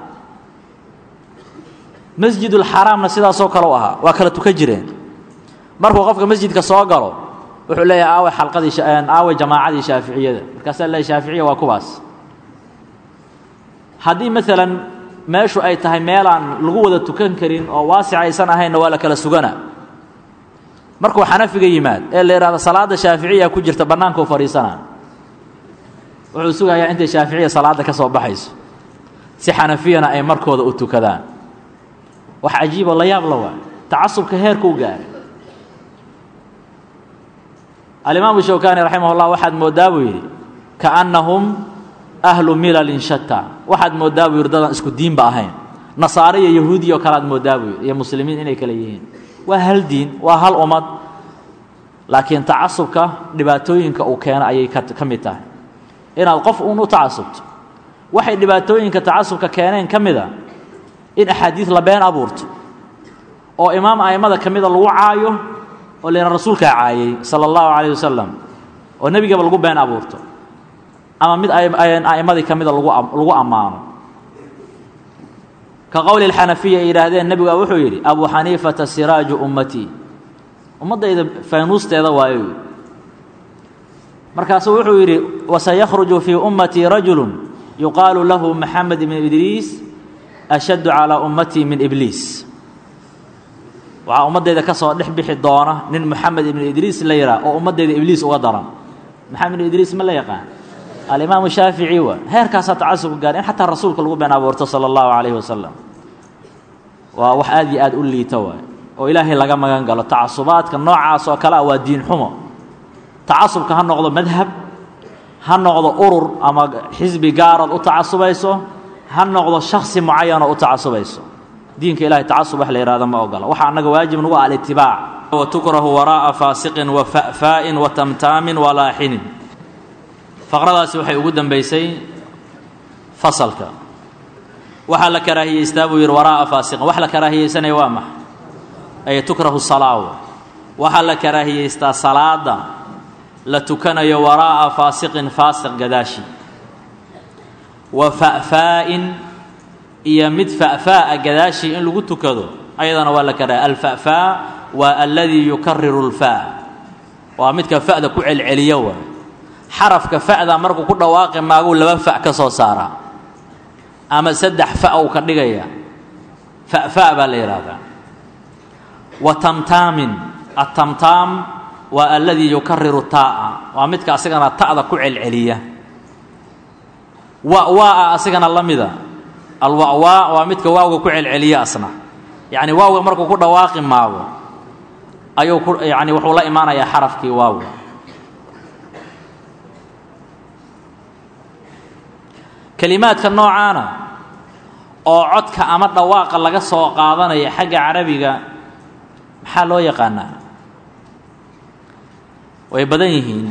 masjidulxaraamna sidaasoo kale u ahaa waa kala tukan jireen markuu qofka masjidka soo galo wuxuu leeyahay aaway xalqadii aaway jamaacadii shaaficiyada markaasaa leeyahy shaaficiya waa kuwaas haddii maalan meeshu ay tahay meelaan lagu wada tukan karin oo waasic aysan ahaynna waa la kala sugana markuu xanafiga yimaad ee la yidhahdo salaadda shaaficiya ku jirta bannaankuu fadhiisanaa wuxuu sugayaa intay shaaficiya salaadda ka soo baxayso si xanafiyana ay markooda u tukadaan wax cajiiboo la yaab la waay tacasubka heerkuu gaaray alimaamu shawkani raximah ullah waxaad mooddaa buu yidhi kaannahum ahlu milalin shata waxaad mooddaa buu yidhi dadaan isku diinba ahayn nasaare iyo yahuudiya oo kale aad mooddaa buu yidhi iyo muslimiin inay kale yihiin waa hal diin waa hal ummad laakiin tacasubka dhibaatooyinka uu keeno ayay ka mid tahay inaad qof uun u tacasubto waxay dhibaatooyinka tacasubka keeneen ka mida in axaadiid la been abuurto oo imaam a'immada ka mida lagu caayo oo layna rasuulkaa caayey sala allahu calayh wasalam oo nebigaba lagu been abuurto ama mid a'immadii ka mida lagu ammaano ka qowli alxanafiya ay yidhaahdeen nebiga wuxuu yidhi abu xaniifata siraaju ummatii ummaddayda faynuusteeda waayo markaasuu wuxuu yidhi wasayakhruju fii ummatii rajulu yuqaalu lahu maxamed ibn idriis ashaddu calaa ummatii min ibliis waxaa ummaddayda ka soo dhex bixi doona nin moxamed ibnu idriis la yidhaah oo ummaddayda ibliis uga daran maxamed ibnu idriis ma la yaqaan alimaamu shaafici wa heerkaasaa tacasubka gaar in xataa rasuulka lagu been abuurto sala allahu calayhi wasalam waa wax aad iyo aad u liita waay oo ilaahay laga magan galo tacasubaadka noocaas oo kale ah waa diin xumo tacasubka ha noqdo madhab ha noqdo urur ama xisbi gaarood u tacasubayso ha noqdo shaksi mucayanoo u tacasubayso diinka ilahay tacasub wax la yihahdo ma ogola waxaa annaga waajib nagu ah alitibaac watukrahu waraa'a faasiqin wa fa'faa'in wa tamtaamin wa laaxinin faqradaasi waxay ugu dambaysay fasalka waxaa la karaahiyeystaa buu yidhi waraa'a faasiqin wax la karaahiyeysanaya waa maxa ay tukrahu salaawo waxaa la karaahiyeystaa salaada la tukanayo waraa'a faasiqin faasiq gadaashi wa fa'faa'in iyo mid fa'faa'a gadaashii in lagu tukado ayadana waa la karaahiy alfa'faa waa aladii yukariru lfa waa midka fa'da ku celceliyo waa xarafka fa'da markuu ku dhawaaqi maaguu laba fa' ka soo saaraa ama saddex fa' uu ka dhigaya fa'fa' baa la yidhaahdaa wa tamtaamin atamtaam waa aladii yukariru taa'a waa midka asigana ta'da ku celceliya wa'waa'a asigana la mida alwa'waa waa midka waawga ku celceliya asna yacni waawga markuu ku dhawaaqi maago ayuu ku yani wuxuu la imaanayaa xarafkii waawga kelimaadka noocaana oo codka ama dhawaaqa laga soo qaadanaya xagga carabiga maxaa loo yaqaanaa way badan yihiin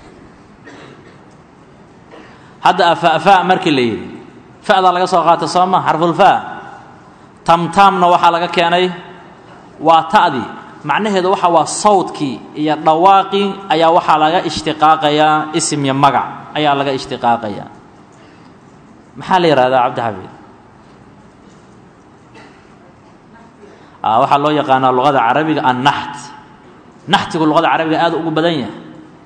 hadda afa'fa markii la yidhi fa'daa laga soo qaata soo ma xarfulfa tamtaamna waxaa laga keenay waa ta'dii macnaheedu waxa waa sawdkii iyo dhawaaqii ayaa waxaa laga ishtiqaaqayaa isim iyo magac ayaa laga ishtiqaaqayaa maxaa la yihahdaa cabdixafiid waxaa loo yaqaanaa luqada carabiga annaxt naxtigu luqada carabiga aad ugu badan yahay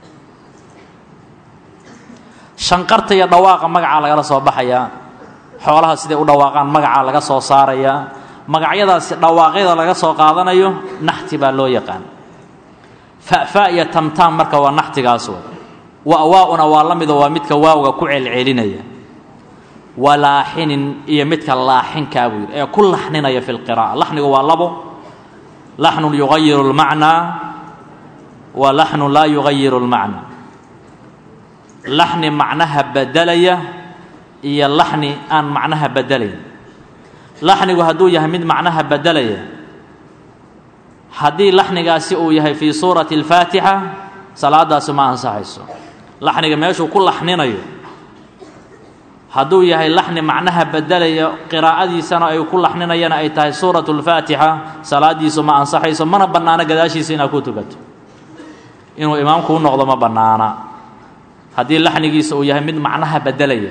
shanqarta iyo dhawaaqa magacaa lagala soo baxayaa xoolaha siday u dhawaaqaan magacaa laga soo saarayaa magacyadaasi dhawaaqyada laga soo qaadanayo naxti baa loo yaqaan fa'fa iyo tamtaam marka waa naxtigaas wa'waa-una waa la mido waa midka waawga ku celcelinaya walaaxinin iyo midka laaxinkaa buu yidhi ee ku laxninaya fi lqira'a laxnigu waa labo laxnun yugayiru lmacnaa wa laxnun laa yugayiru lmacnaa laxni macnaha bedelaya iyo laxni aan macnaha bedelayn laxnigu hadduu yahay mid macnaha bedelaya haddii laxnigaasi uu yahay fii suurati alfaatixa salaadaasi ma ansaxayso laxniga meeshuu ku laxninayo hadduu yahay laxni macnaha bedelaya qiraa'adiisana ay ku laxninayana ay tahay suuratu lfaatixa salaadiisu ma ansaxayso mana bannaano gadaashiisa inaad ku tukato inuu imaamku u noqdo ma bannaana haddii laxnigiisa uu yahay mid macnaha bedelaya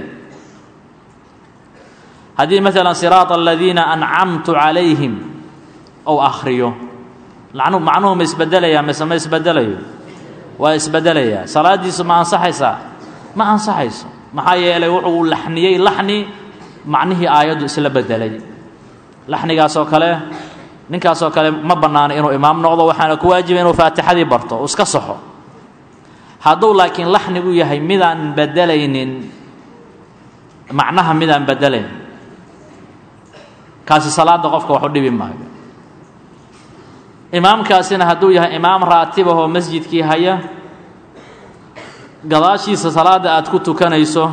haddii maalan siraata aladiina ancamtu calayhim ou akhriyo macnuhu ma isbedelaya mise ma isbedelayo waa isbedelayaa salaadiisu ma ansaxaysaa ma ansaxayso maxaa yeelay wuxuu laxniyey laxni macnihii aayaddu isla bedelay laxnigaasoo kale ninkaasoo kale ma bannaano inuu imaam noqdo waxaana ku waajiba inuu faatixadii barto iska saxo hadduu laakiin laxnigu yahay midaan bedelaynin macnaha midaan bedelayn kaasi salaada qofka wax u dhibi maayo imaamkaasina hadduu yahay imaam raatibahoo masjidkii haya gadaashiisa salaada aad ku tukanayso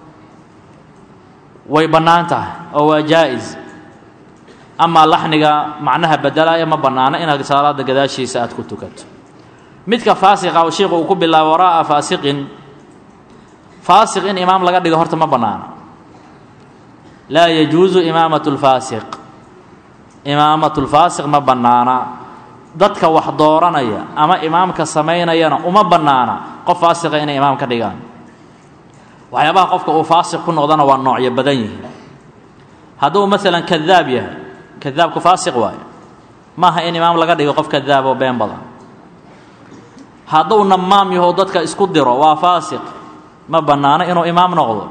way bannaan tahay oo waa jaa-is amaa laxniga macnaha bedelaya ma bannaano inaad salaada gadaashiisa aad ku tukato midka faasiqa oo sheikhu uu ku bilaabo waraa'a faasiqin faasiq in imaam laga dhigo horta ma bannaano laa yajuusu imaamatu lfaasiq imaamatu lfaasiq ma bannaana dadka wax dooranaya ama imaamka samaynayana uma bannaana qof faasiqa inay imaam ka dhigaan waxyaabaha qofka uu faasiq ku noqdana waa noocyo badan yihiin hadduu maalan kadaab yahay kadaabku faasiq waayo maaha in imaam laga dhigo qof kadaab oo been badan hadduu namaam yaho dadka isku diro waa faasiq ma bannaano inuu imaam noqdo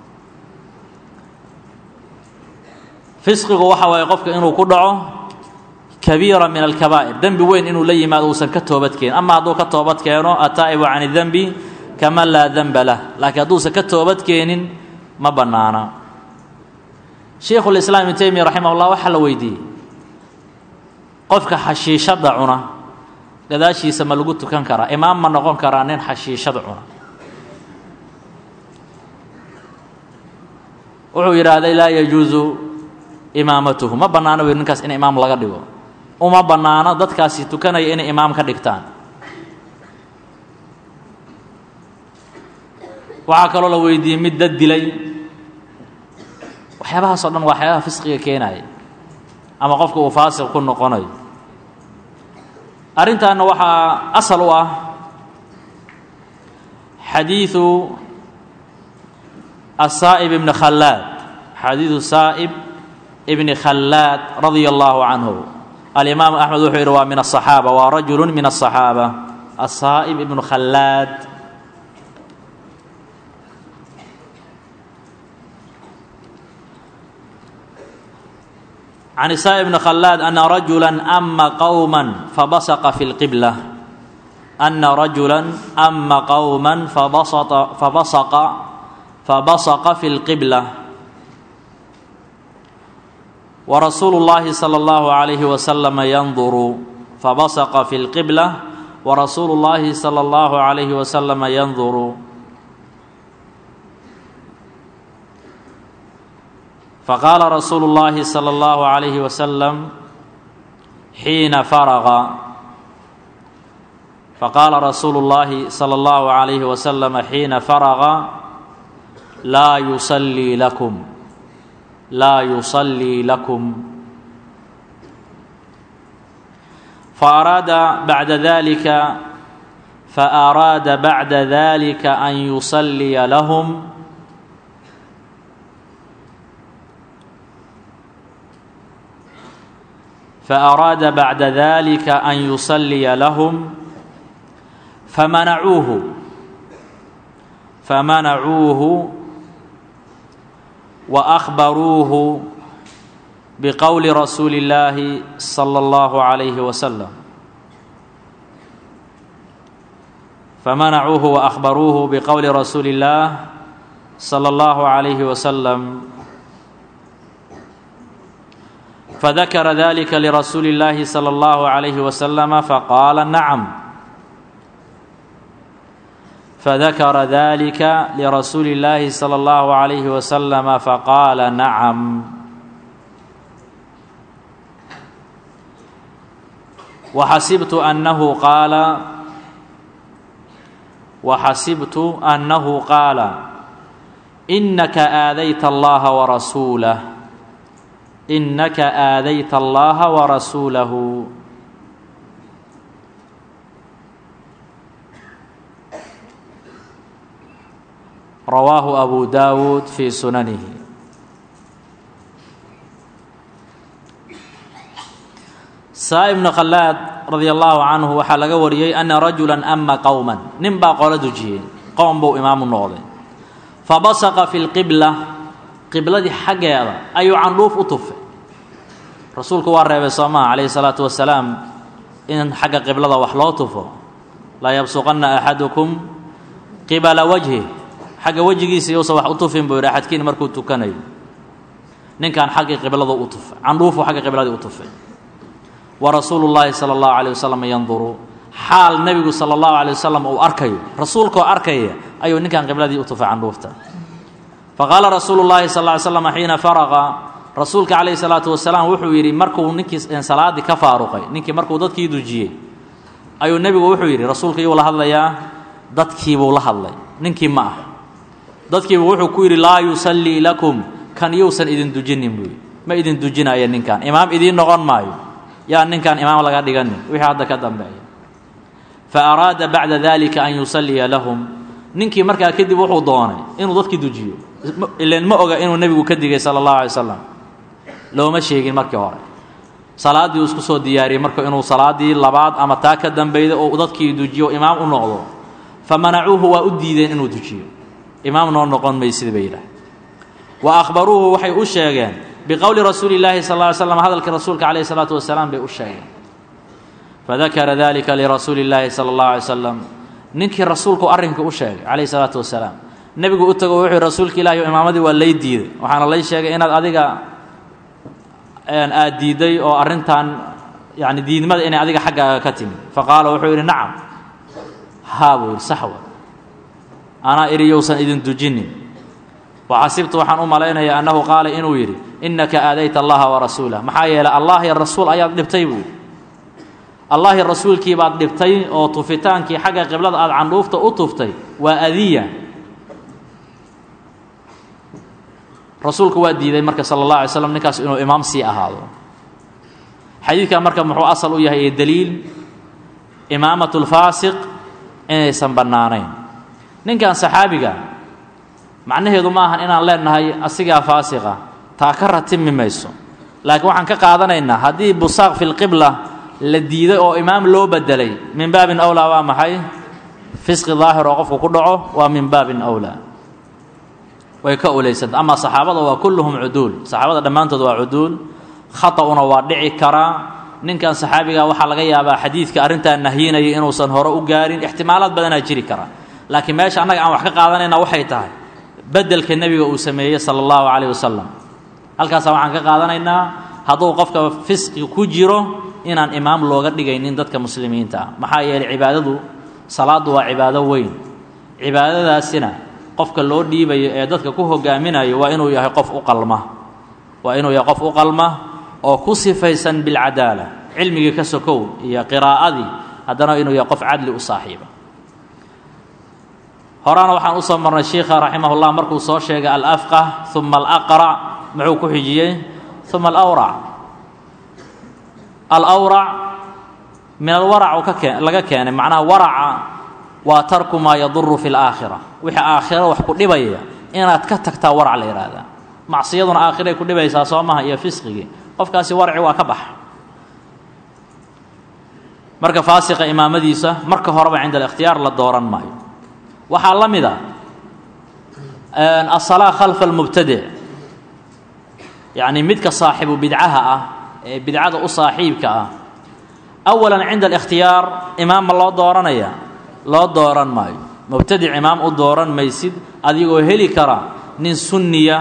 fisqigu waxa waaye qofka inuu ku dhaco kabiira min alkabaa'ir dembi weyn inuu la yimaado uusan ka toobad keenin ama hadduu ka toobad keeno ataa'ibu can idembi kaman laa denba lah laakiin hadduusan ka toobad keenin ma bannaana sheikhulislaam ibnu taymiya raximah ullah waxaa la weydiiyey qofka xashiishadda cuna gadaashiisa ma lagu tukan karaa imaam ma noqon karaa nin xashiishada cuna wuxuu yidhaahday laa yajuusu imaamatuhu ma bannaano wy ninkaas in imaam laga dhigo uma bannaano dadkaasi tukanaya inay imaam ka dhigtaan waxaa kaloo la weydiiyey mid dad dilay waxyaabahaas o dhan waa waxyaabaha fisqiga keenaya ama qofka uu faasiq ku noqonayo arrintaana waxaa asal u ah xadiiثu asaa'ib ibni khallaad xadiiثu saa'ib ibni khallaad radia allahu canhu alimaamu axmed wuxuu yidhi waa min aلصaxaaba waa rajulu min aلصaxaaba asaa'ib ibnu khallaad can isaa bni khallaad ana rajula ama qowma fabasqa fi اlqibla ana rajula ama qowma fabasqa fabasqa fabasqa fi اlqibla warasuulu اllahi salى اllahu عalayhi wasalam yanduru fabasqa fi اlqibla warasuulu اllahi salى اllahu عalayhi wasalam yanduru faqaala rasuulu اllahi salى اllahu عalayhi wasalam xiina faraqa faqaala rasuulu اllahi salى اllahu عalayhi wasalam xiina faraqa laa yusallii lakum laa yusallii lakum faaraada bacda dalika faaraada bacda dalika an yusalliya lahum فأراد بعد ذلك أن يصلي لهم فمنعوه فمنعوه وأخبروه بقول رسول الله صلى الله عليه وسلم فمنعوه وأخبروه بقول رسول الله صلى الله عليه وسلم فذكر ذلك لرسول الله صلى الله عليه وسلم فقال نعم فذكر ذلك لرسول الله صلى الله عليه وسلم فقال نعم وحسبت أنه قال وحسبت أنه قال إنك آذيت الله ورسوله إنك آذيت الله ورسوله رواه أبو داود في سننه saa ibnu khallaad radia allaahu canhu waxaa laga wariyey ana rajulan ama qowman nin baa qolo dujiyey qowm buu imaamu noqday fabasaqa fi lqibla qibladii xaggeeda ayuu candhuuf u tufay rasuulku waa reebay soo maha calayhi salaatu wasalaam in xagga qiblada wax loo tufo laa yabsuqanna axadukum qibala wajhi xagga wejigiisa yousan wax u tufin buu yidhi axadkiin markuu tukanayo ninkan xaggii qibladu u tufay candhuufuu xagga qibladii u tufay wa rasuulu llaahi sala allahu calayh wasalam yanduru xaal nebigu sala allahu calayh wasalam uu arkayo rasuulkoo arkaya ayuu ninkan qibladii u tufay candhuufta faqaala rasuulu llaahi sal ly slam xiina faraqa rasuulka calayhi salaatu wasalaam wuxuu yidhi markuu ninkii salaaddii ka faaruqay ninkii markuu dadkii dujiyey ayuu nebigu wuxuu yidhi rasuulka iyuu la hadlayaa dadkiibuu la hadlay ninkii ma ah dadkiibu wuxuu ku yidhi laa yusallii lakum kan yousan idin dujinin buu yidhi ma idin dujinaya ninkan imaam idiin noqon maayo yaa ninkan imaam laga dhiganin wixii hadda ka dambeeya fa araada bacda dalika an yusalliya lahum ninkii markaa kadib wuxuu doonay inuu dadkii dujiyo ilan ma oga inuu nebigu ka digay sala allahu alay slam looma sheegin markii hore salaaddii uu isku soo diyaariyey marka inuu salaaddii labaad ama taa ka dambeyda oo dadkii dujiyo imaam u noqdo fa manacuuhu waa u diideen inuu dujiyo imaam noo noqon maysid bay yidhaah wa akhbaruuhu waxay u sheegeen biqowli rasuuli llaahi sal ly slam hadalkii rasuulka calayhi salaatu wasalaam bay u sheegeen fadakara dalika lirasuuli llaahi sala allahu alay slam ninkii rasuulku arrinka u sheegay calayhi salaatu wasalaam nebigu u tago wuxuu rasuulka ilahi imaamadii waa lay diiday waxaana lay sheegay inaad adiga aad diiday oo arrintan yani diidmada inay adiga xaggaaga ka timid faqaala wuxuu yidhi nacam haa buu yidhi saxwa anaa idhi yousan idin dujinin waxasibtu waxaan u malaynayaa annahu qaala inuu yidhi innaka aadayta allaha warasuulah maxaa yeelay allah iyo rasuul ayaad dhibtay buu yidhi allah iyo rasuulkii baad dhibtay oo tufitaankii xagga qiblada aad candhuufta u tuftay waa adiya rasuulku waa diiday marka sala allah alay slam ninkaas inuu imaam sii ahaado xadiidkan marka muxuu asal u yahay ee daliil imaamat lfaasiq inaysan bannaanayn ninkan saxaabiga macnaheedu ma ahan inaan leenahay asigaa faasiqa taa ka ratimi mayso laakiin waxaan ka qaadanaynaa haddii busaaq fi lqibla la diiday oo imaam loo bedelay min baabin awlaa waa maxay fisqi daahir oo qofku ku dhaco waa min baabin awlaa way ka ulaysanta amaa saxaabada waa kulluhum cuduul saxaabada dhammaantood waa cuduul khata'una waa dhici karaa ninkan saxaabiga waxaa laga yaabaa xadiidka arrintaa nahyinaya inuusan hore u gaarin ixtimaalaad badanaa jiri kara laakiin meesha annaga aan wax ka qaadanayna waxay tahay bedelka nebiga uu sameeyey sala allahu calayh wasalam halkaasaa waxaan ka qaadanaynaa hadduu qofka fisqi ku jiro inaan imaam looga dhigaynin dadka muslimiinta ah maxaa yeelay cibaadadu salaaddu waa cibaado weyn cibaadadaasina qofka loo dhiibayo ee dadka ku hogaaminayo waa inuu yahay qof u qalma waa inuu yahay qof u qalma oo ku sifaysan bilcadaala cilmigii ka sokow iyo qiraa'adii haddana inuu yahay qof cadli u saaxiiba horana waxaan usoo marnay shiikha raximahullah markuu soo sheegay alafqah uma alaqrac muxuu ku xijiyey uma alawrac alawrac min alwarac uu ka kee laga keenay macnaha waraca waa tarku maa yaduru fi laakhira wixii aakhiro wax ku dhibaya inaad ka tagtaa warac la yidhaahdaa macsiyaduna aakhiray ku dhibaysaa soo maha iyo fisqigii qofkaasi warci waa ka baxa marka faasiqa imaamadiisa marka horeba cinda alikhtiyaar la dooran maayo waxaa la mid a asalaa khalfa almubtadic yacni midka saaxibu bidcaha ah ee bidcada u saaxiibka ah awalan cinda alikhtiyaar imaam ma loo dooranaya loo dooran maayo mubtadic imaam u dooran maysid adigoo heli kara nin sunniya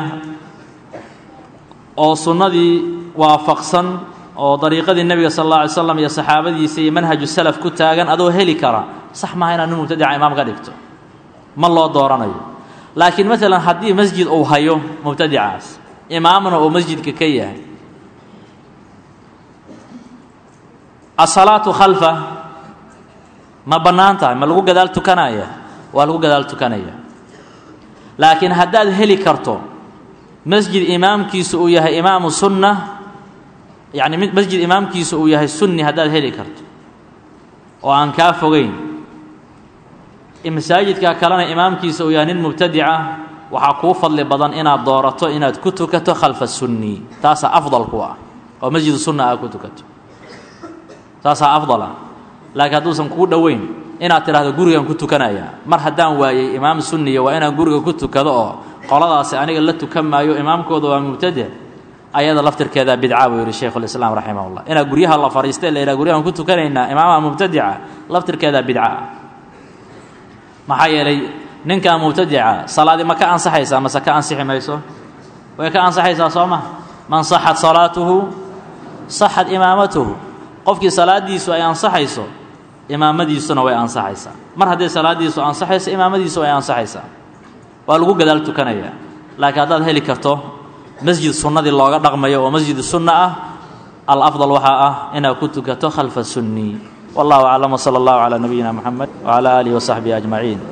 oo sunnadii waafaqsan oo dariiqadii nebiga sal alla alay slam iyo saxaabadiisa iyo manhaju salaf ku taagan adoo heli kara sax maaha inaad nin mubtadica imaam ka dhigto ma loo dooranayo laakiin maalan haddii masjid uu hayo mubtadicaas imaamna uu masjidka ka yahay asalaatu khalfa ma bannaan tahay ma lagu gadaal tukanaya waa lagu gadaal tukanaya laakiin haddaad heli karto masjid imaamkiisu uu yahay imaamu sunna yacni masjid imaamkiisu uu yahay sunni haddaad heli karto oo aan kaa fogeyn masaajidka kalena imaamkiisa uu yahay nin mubtadica waxaa kuu fadli badan inaad doorato inaad ku tukato khalfa sunni taasaa afdal ku ah oo masjid sunna aad ku tukato taasaa afdal ah laakiin hadduusan kuu dhoweyn inaad tidhahdo gurigan ku tukanaya mar haddaan waayey imaam sunniya waa inaan guriga ku tukado oo qoladaasi aniga la tukan maayo imaamkooda waa mubtadic ayada laftirkeeda bidca buu yidhi shaykhulislaam raximahullah inaad guryaha la fadhiistay la yidhaha guryahan ku tukanaynaa imaamaha mubtadica laftirkeeda bidca ah maxaa yeelay ninkan mubtadica salaadii ma ka ansaxaysaa mase ka ansixi mayso way ka ansaxaysaa soo ma man saxat salaatuhu saxat imaamatuhu qofkii salaadiisu ay ansaxayso imaamadiisuna way ansaxaysaa mar hadday salaadiisu ansaxayso imaamadiisu way ansaxaysaa waa lagu gadaal tukanayaa laakiin haddaad heli karto masjid sunnadii looga dhaqmayo oo masjid sunna ah alafdal waxaa ah inaad ku tukato khalfa sunni wallahu aclam wsala allahu calaa nabiyina moxamed wcala aalihi wasaxbihi ajmaciin